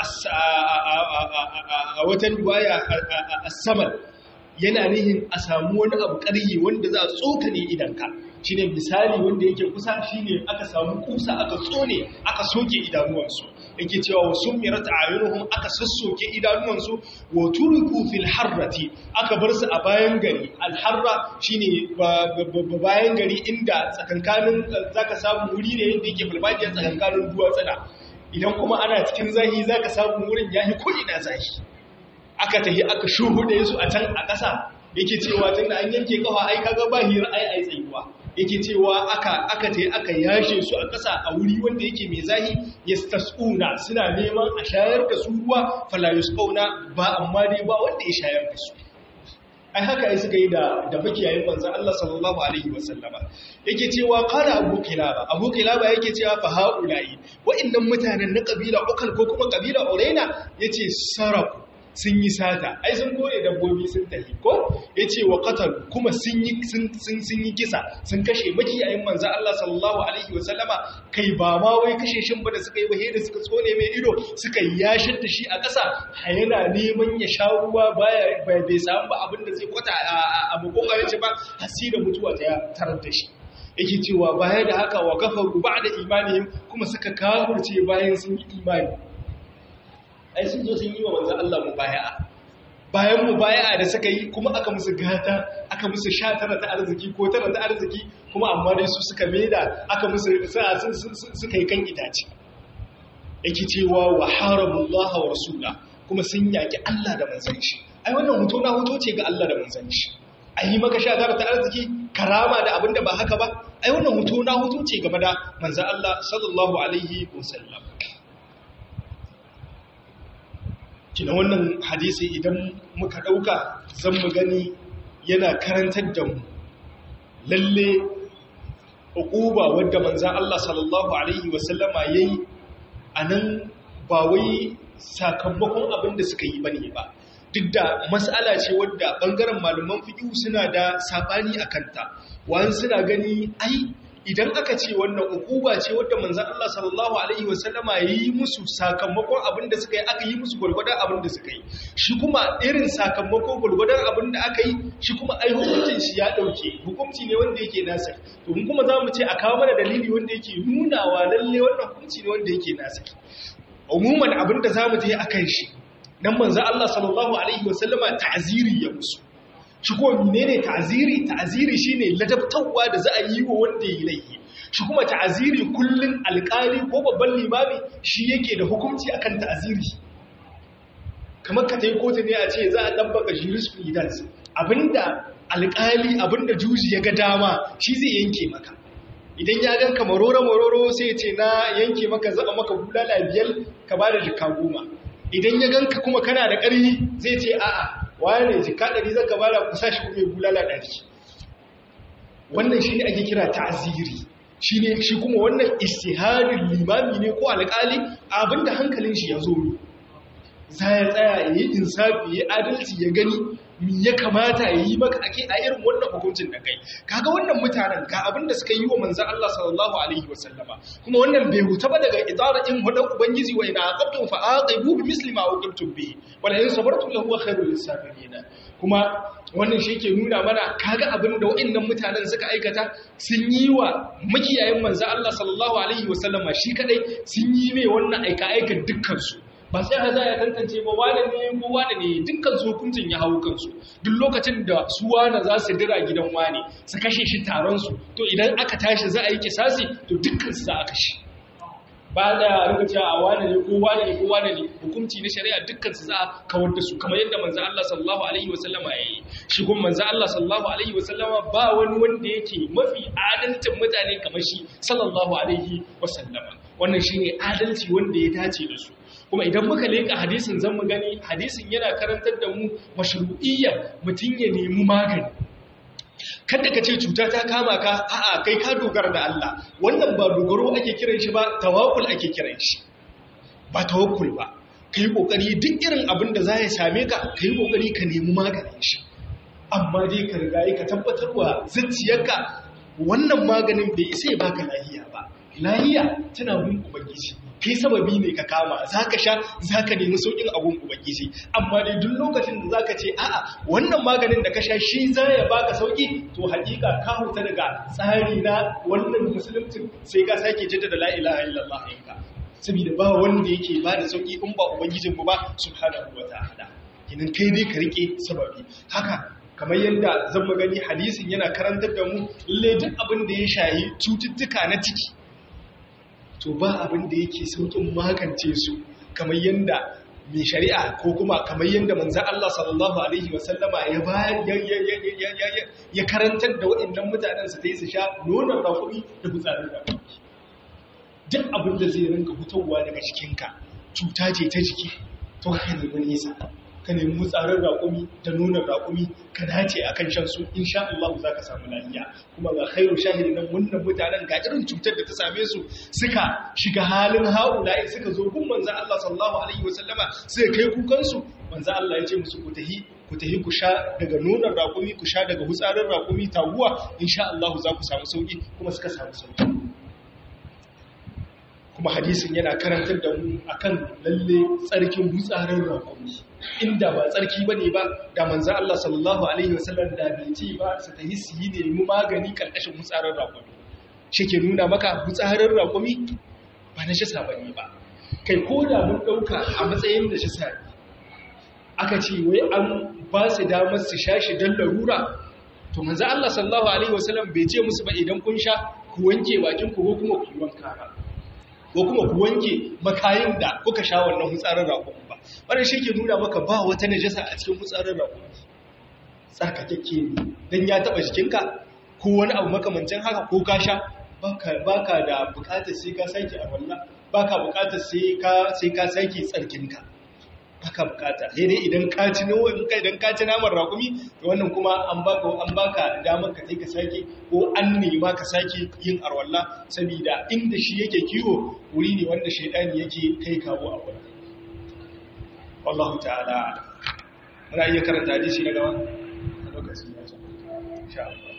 a watan riwaya asamar yana nihin a samu wani abu ƙarhi wanda za a tsokane idanka shi ne misali wanda yake kusa shi ne aka samu kusa aka tsone aka soke idanuwansu yake cewa wasu mirata ayyunuhun aka sassoke idanuwansu wa turiku fil harrati aka bar su a bayan gari alharra shi ne bayan gari inda tsakankanin za ka samu wuri ne yadda yake falfadiyar tsakankanin duwatsana idan kuma ana cikin zahi za ka samu wurin ya yi ko'ina zahi aka tafi aka shuhude su a can a ƙasa yake cewa tun da an yanke kafa ai kaga ba hira ai ai tsayuwa yake cewa aka aka tafi aka yashe su a ƙasa a wuri wanda yake mai zahi yastasuna suna neman a shayar da su ruwa fala yusqauna ba amma dai ba wanda ya shayar da su ai haka ai suka yi da da makiyayin manzo Allah sallallahu alaihi wasallama yake cewa qala abu kilaba abu kilaba yake cewa fa haula'i wa'annan mutanen na kabila ukal ko kuma kabila uraina yace saraku sun yi sata ai sun kore dabbobi sun tafi ko yace wa qatal kuma sun yi sun sun yi kisa sun kashe makiyayin manzo Allah sallallahu alaihi wasallama kai ba ma wai kashe shin ba da suka yi ba da suka tsone mai ido suka yashin da shi a ƙasa yana neman ya sha ruwa baya bai samu ba abin da zai kwata a makokarin shi ba hasira mutuwa ta tarar da shi yake cewa baya da haka wa kafaru ba'da imanihim kuma suka kafirce bayan sun yi imani ai sun zo sun yi wa manzan Allah mubaya'a bayan mubaya'a da suka yi kuma aka musu gata aka musu sha tara ta arziki ko tara ta arziki kuma amma dai su suka maida aka musu suka yi kan itace yake cewa wa haramullaha wa rasula kuma sun yaki Allah da manzan shi ai wannan hoto na hoto ce ga Allah da manzan shi ai yi maka sha tara ta arziki karama da abin da ba haka ba ai wannan hoto na hoto ce game da manzan Allah sallallahu alaihi wasallam kina wannan hadisi idan muka ɗauka zan mu gani yana karantar da mu lalle uquba wadda manzan Allah sallallahu alaihi wasallama yayi anan ba wai sakamakon abin da suka yi bane ba duk da mas'ala ce wadda bangaren malaman fiqh suna da sabani akan ta wani suna gani ai idan aka ce wannan ukuba ce wadda manzan Allah sallallahu Alaihi wasallama ya yi musu sakamakon abin da suka yi aka yi musu gwargwadon abin da suka yi shi kuma irin sakamakon gwargwadon abin da aka yi shi kuma ai hukuncin shi ya ɗauke hukunci ne wanda yake nasir to mun kuma za mu ce a kawo mana dalili wanda yake nunawa lalle wannan hukunci ne wanda yake nasir umuman abin da za mu je a kan shi nan manzan Allah sallallahu Alaihi wasallama ta'aziri ya musu shi kuma menene ta'aziri ta'aziri shine ladabtawa da za a yi wa wanda ya laifi shi kuma ta'aziri kullun alƙali ko babban limami shi yake da hukunci akan ta'aziri kamar ka tayi kotu ne a ce za a dabbaka jurisprudence abinda alƙali abinda juji ya ga dama shi zai yanke maka idan ya gan ka maroro maroro sai ya ce na yanke maka zaba maka bulala biyar ka bada jikka goma idan ya gan ka kuma kana da ƙarfi zai ce a'a wane jika ɗari zaka bada kusa shi kuma bulala ɗari wannan shi ne ake kira ta'aziri shi ne shi kuma wannan istiharin limami ne ko alƙali abinda hankalin shi ya zo ne za ya tsaya ya yi insafi ya adalci ya gani mi ya kamata ya yi maka ake a irin wannan hukuncin da kai kaga wannan mutanen ga abin da suka yi wa manzan Allah sallallahu alaihi wasallama kuma wannan bai huta ba daga idara in hudan ubangiji wa ina aqabtum fa aqibu bi misli ma uqibtum bihi wala in sabartum lahu khairul lisabirin kuma wannan shi ke nuna mana kaga abin da wa'annan mutanen suka aikata sun yi wa makiyayin manzan Allah sallallahu alaihi wasallama shi kadai sun yi mai wannan aika aikan dukkan su ba sai ha za ya tantance ba wane ne ko wane ne dukkan su hukuncin ya hau kansu duk lokacin da su wane za su dira gidan wane su kashe shi taron su to idan aka tashi za a yi kisasi to dukkan su za a kashe ba da rika cewa a wane ne ko wane ne ko wane ne hukunci na shari'a dukkan su za a kawar da su kamar yadda manzo Allah sallallahu alaihi wasallama yayi shi kuma manzo Allah sallallahu alaihi wasallama ba wani wanda yake mafi adalcin mutane kamar shi sallallahu alaihi wasallama wannan shine adalci wanda ya dace da su kuma idan muka leka hadisin zan mu gani hadisin yana karantar da mu mashru'iyyar mutun ya nemi magani kada ka ce cuta ta kama ka a'a kai ka dogara da Allah wannan ba dogaro ake kiran shi ba tawakkul ake kiran shi ba tawakkul ba kai kokari duk irin abin da za ya same ka kai kokari ka nemi maganin shi amma dai ka riga ka tabbatarwa zuciyarka wannan maganin bai isa ya baka lahiya ba lahiya tana gun ubangiji kai sababi ne ka kama zaka sha zaka nemi saukin abun ubangiji amma dai duk lokacin da zaka ce a'a wannan maganin da ka sha shi za ya baka sauki to hakika ka huta daga tsari na wannan musulunci sai ka sake jaddada la ilaha illallah yanka saboda ba wanda yake ba da sauki in ba ubangijin mu ba subhanahu wataala kinan kai dai ka rike sababi haka kamar yadda zan magani hadisin yana karantar da mu lalle duk abin da ya shayi cututtuka na ciki to ba abin da yake saukin magance su kamar yadda mai shari'a ko kuma kamar yadda manzan Allah sallallahu Alaihi wasallama ya karantar da waɗannan mutanen su ta yi su sha nonon rakumi da gutsarin rakumi duk abin da zai rinka fitowa daga jikinka cuta ce ta jiki to ka nemi nesa ka nemi mutsarin raƙumi da nonon raƙumi ka dace a kan shan su insha Allah za ka samu lafiya kuma ga khairu shahidi nan wannan mutanen ga irin cutar da ta same su suka shiga halin haula'i suka zo gun manzon Allah sallallahu alaihi wasallama suka kai kukan su manzon Allah ya ce musu ku tahi ku tahi ku sha daga nonon raƙumi ku sha daga hutsarin raƙumi taguwa insha Allah za ku samu sauki kuma suka samu sauki kuma hadisin yana karantar da mu akan lalle tsarkin hutsarin raƙumi inda ba tsarki ba ne ba da manzan Allah sallallahu Alaihi wasallam da bai ce ba su ta hissi yi nemi magani ƙarƙashin hutsarin raƙumi shi ke nuna maka hutsarin raƙumi ba na shisa ba ne ba kai ko da mun ɗauka a matsayin da shisa ne aka ce wai an ba su damar su sha shi don larura to manzan Allah sallallahu Alaihi wasallam bai ce musu ba idan kun sha ku wanke bakin ku ko kuma ku yi wanka ba ko kuma ku wanke makayin da kuka sha wannan hutsarin raƙumi ba wannan shi ke nuna maka ba wata najasa a cikin hutsarin raƙumi tsarkakakke ne don ya taɓa jikinka ko wani abu makamancin haka ko ka sha baka da buƙatar sai ka sake a wallah baka buƙatar sai ka sake tsarkinka baka buƙata sai dai idan ka ci idan ka ci naman raƙumi to wannan kuma an baka an baka damar ka ka sake ko an nema ka sake yin arwalla saboda inda shi yake kiwo wuri ne wanda shaidani yake kai kawo a wurin wallahu ta'ala muna iya karanta hadisi na gaba a lokacin ya ce insha Allah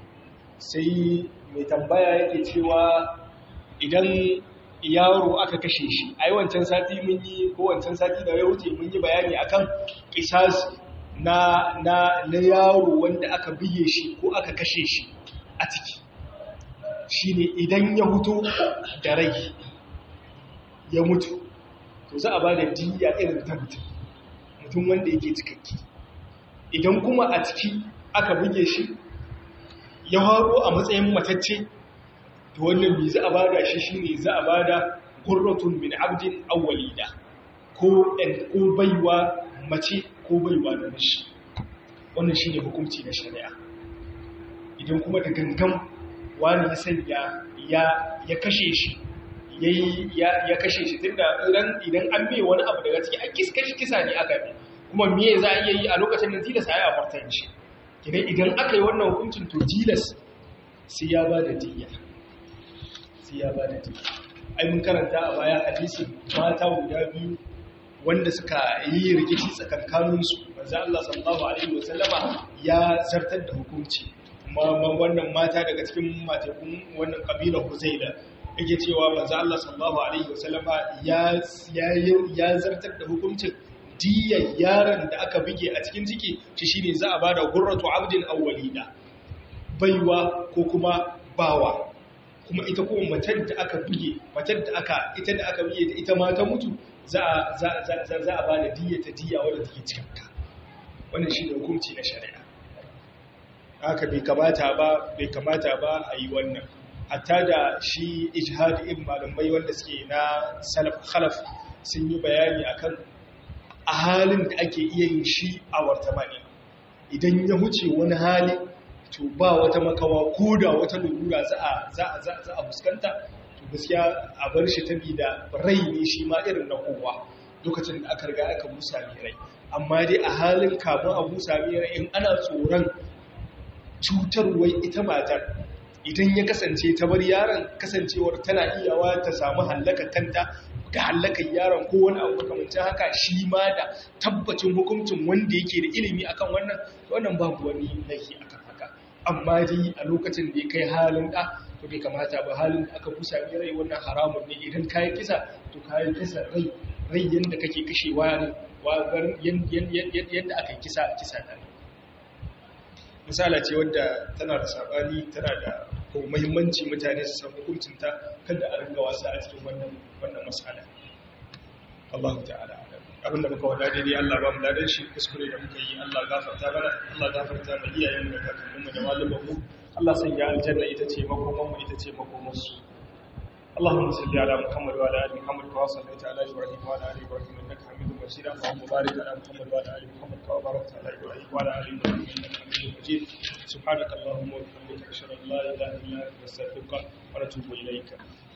sai mai tambaya yake cewa idan yaro aka kashe shi ai wancan sati mun yi ko wancan sati da ya wuce mun yi bayani akan kisasi na na na yaro wanda aka biye shi ko aka kashe shi a ciki shine idan ya huto da rai ya mutu to za a ba da diya irin ta mutum mutum wanda yake cikakki idan kuma a ciki aka buge shi ya haro a matsayin matacce to wannan bi za a bada shi shine za a bada qurratun min abdin aw walida ko ɗan ko baiwa mace ko baiwa da mishi wannan shine hukunci na shari'a idan kuma da gangan wani ya sanya ya ya kashe shi yayi ya ya kashe shi tunda idan idan an bai wani abu daga ciki an kiska shi kisa ne aka bi kuma me za a iya yi a lokacin da tilas ayi a fartan shi kidan idan aka yi wannan hukuncin to tilas sai ya bada diyya sai ya bada diyya ai mun karanta a baya hadisi mata guda biyu wanda suka yi rikici tsakankaninsu manzo Allah sallallahu alaihi wasallama ya zartar da hukunci kuma wannan mata daga cikin matakun wannan kabilar Huzaila yake cewa manzo Allah sallallahu alaihi wasallama ya ya zartar da hukuncin diyan yaron da aka bige a cikin ciki shi shine za a bada gurratu abdin aw walida baiwa ko kuma bawa kuma ita kuma matar da aka bige matar da aka ita da aka bige ita ma ta mutu za a za za za a bada diya ta diya wanda take cikin ta wannan shine hukunci na shari'a haka bai kamata ba bai kamata ba a yi wannan hatta da shi ijhadi in malamai wanda suke na salaf khalaf sun yi bayani akan a halin da ake iya yin shi a wartamani idan ya huce wani hali to ba wata makawa ko da wata lura za a za a za a fuskanta to gaskiya a bar shi tabi da rai ne shi ma irin na kowa lokacin da aka riga aka busa mai rai amma dai a halin kamun a busa mai rai in ana tsoron cutarwar ita matar idan ya kasance ta bar yaron kasancewar tana iyawa ta samu hallaka kanta ga hallakar yaron ko wani abu makamancin haka shi ma da tabbacin hukuncin wanda yake da ilimi akan wannan wannan babu wani laifi akan haka amma dai a lokacin da ya kai halin da to bai kamata ba halin da aka busa mai rai wannan haramun ne idan kayan kisa to kayan kisa rai rai yanda kake kashewa ne yadda aka yi kisa kisa da misala ce wadda tana da sabani tana da ko muhimmanci mutane su san hukuncinta kada a ringa wasa a cikin wannan wannan masala Allah ta'ala abin da muka wada daidai Allah ba mu ladan shi kuskure da muka yi Allah gafarta mana Allah gafarta mu iyayen mu da kakannin mu da malaman mu Allah sanya aljanna ita ce makoman mu ita ce makoman su اللهم صل على محمد وعلى ال محمد كما صليت على ابراهيم وعلى ال ابراهيم انك حميد مجيد اللهم بارك على محمد وعلى ال محمد كما باركت على ابراهيم وعلى ال ابراهيم انك حميد مجيد سبحانك اللهم وبحمدك اشهد ان لا اله الا انت نستغفرك ونتوب اليك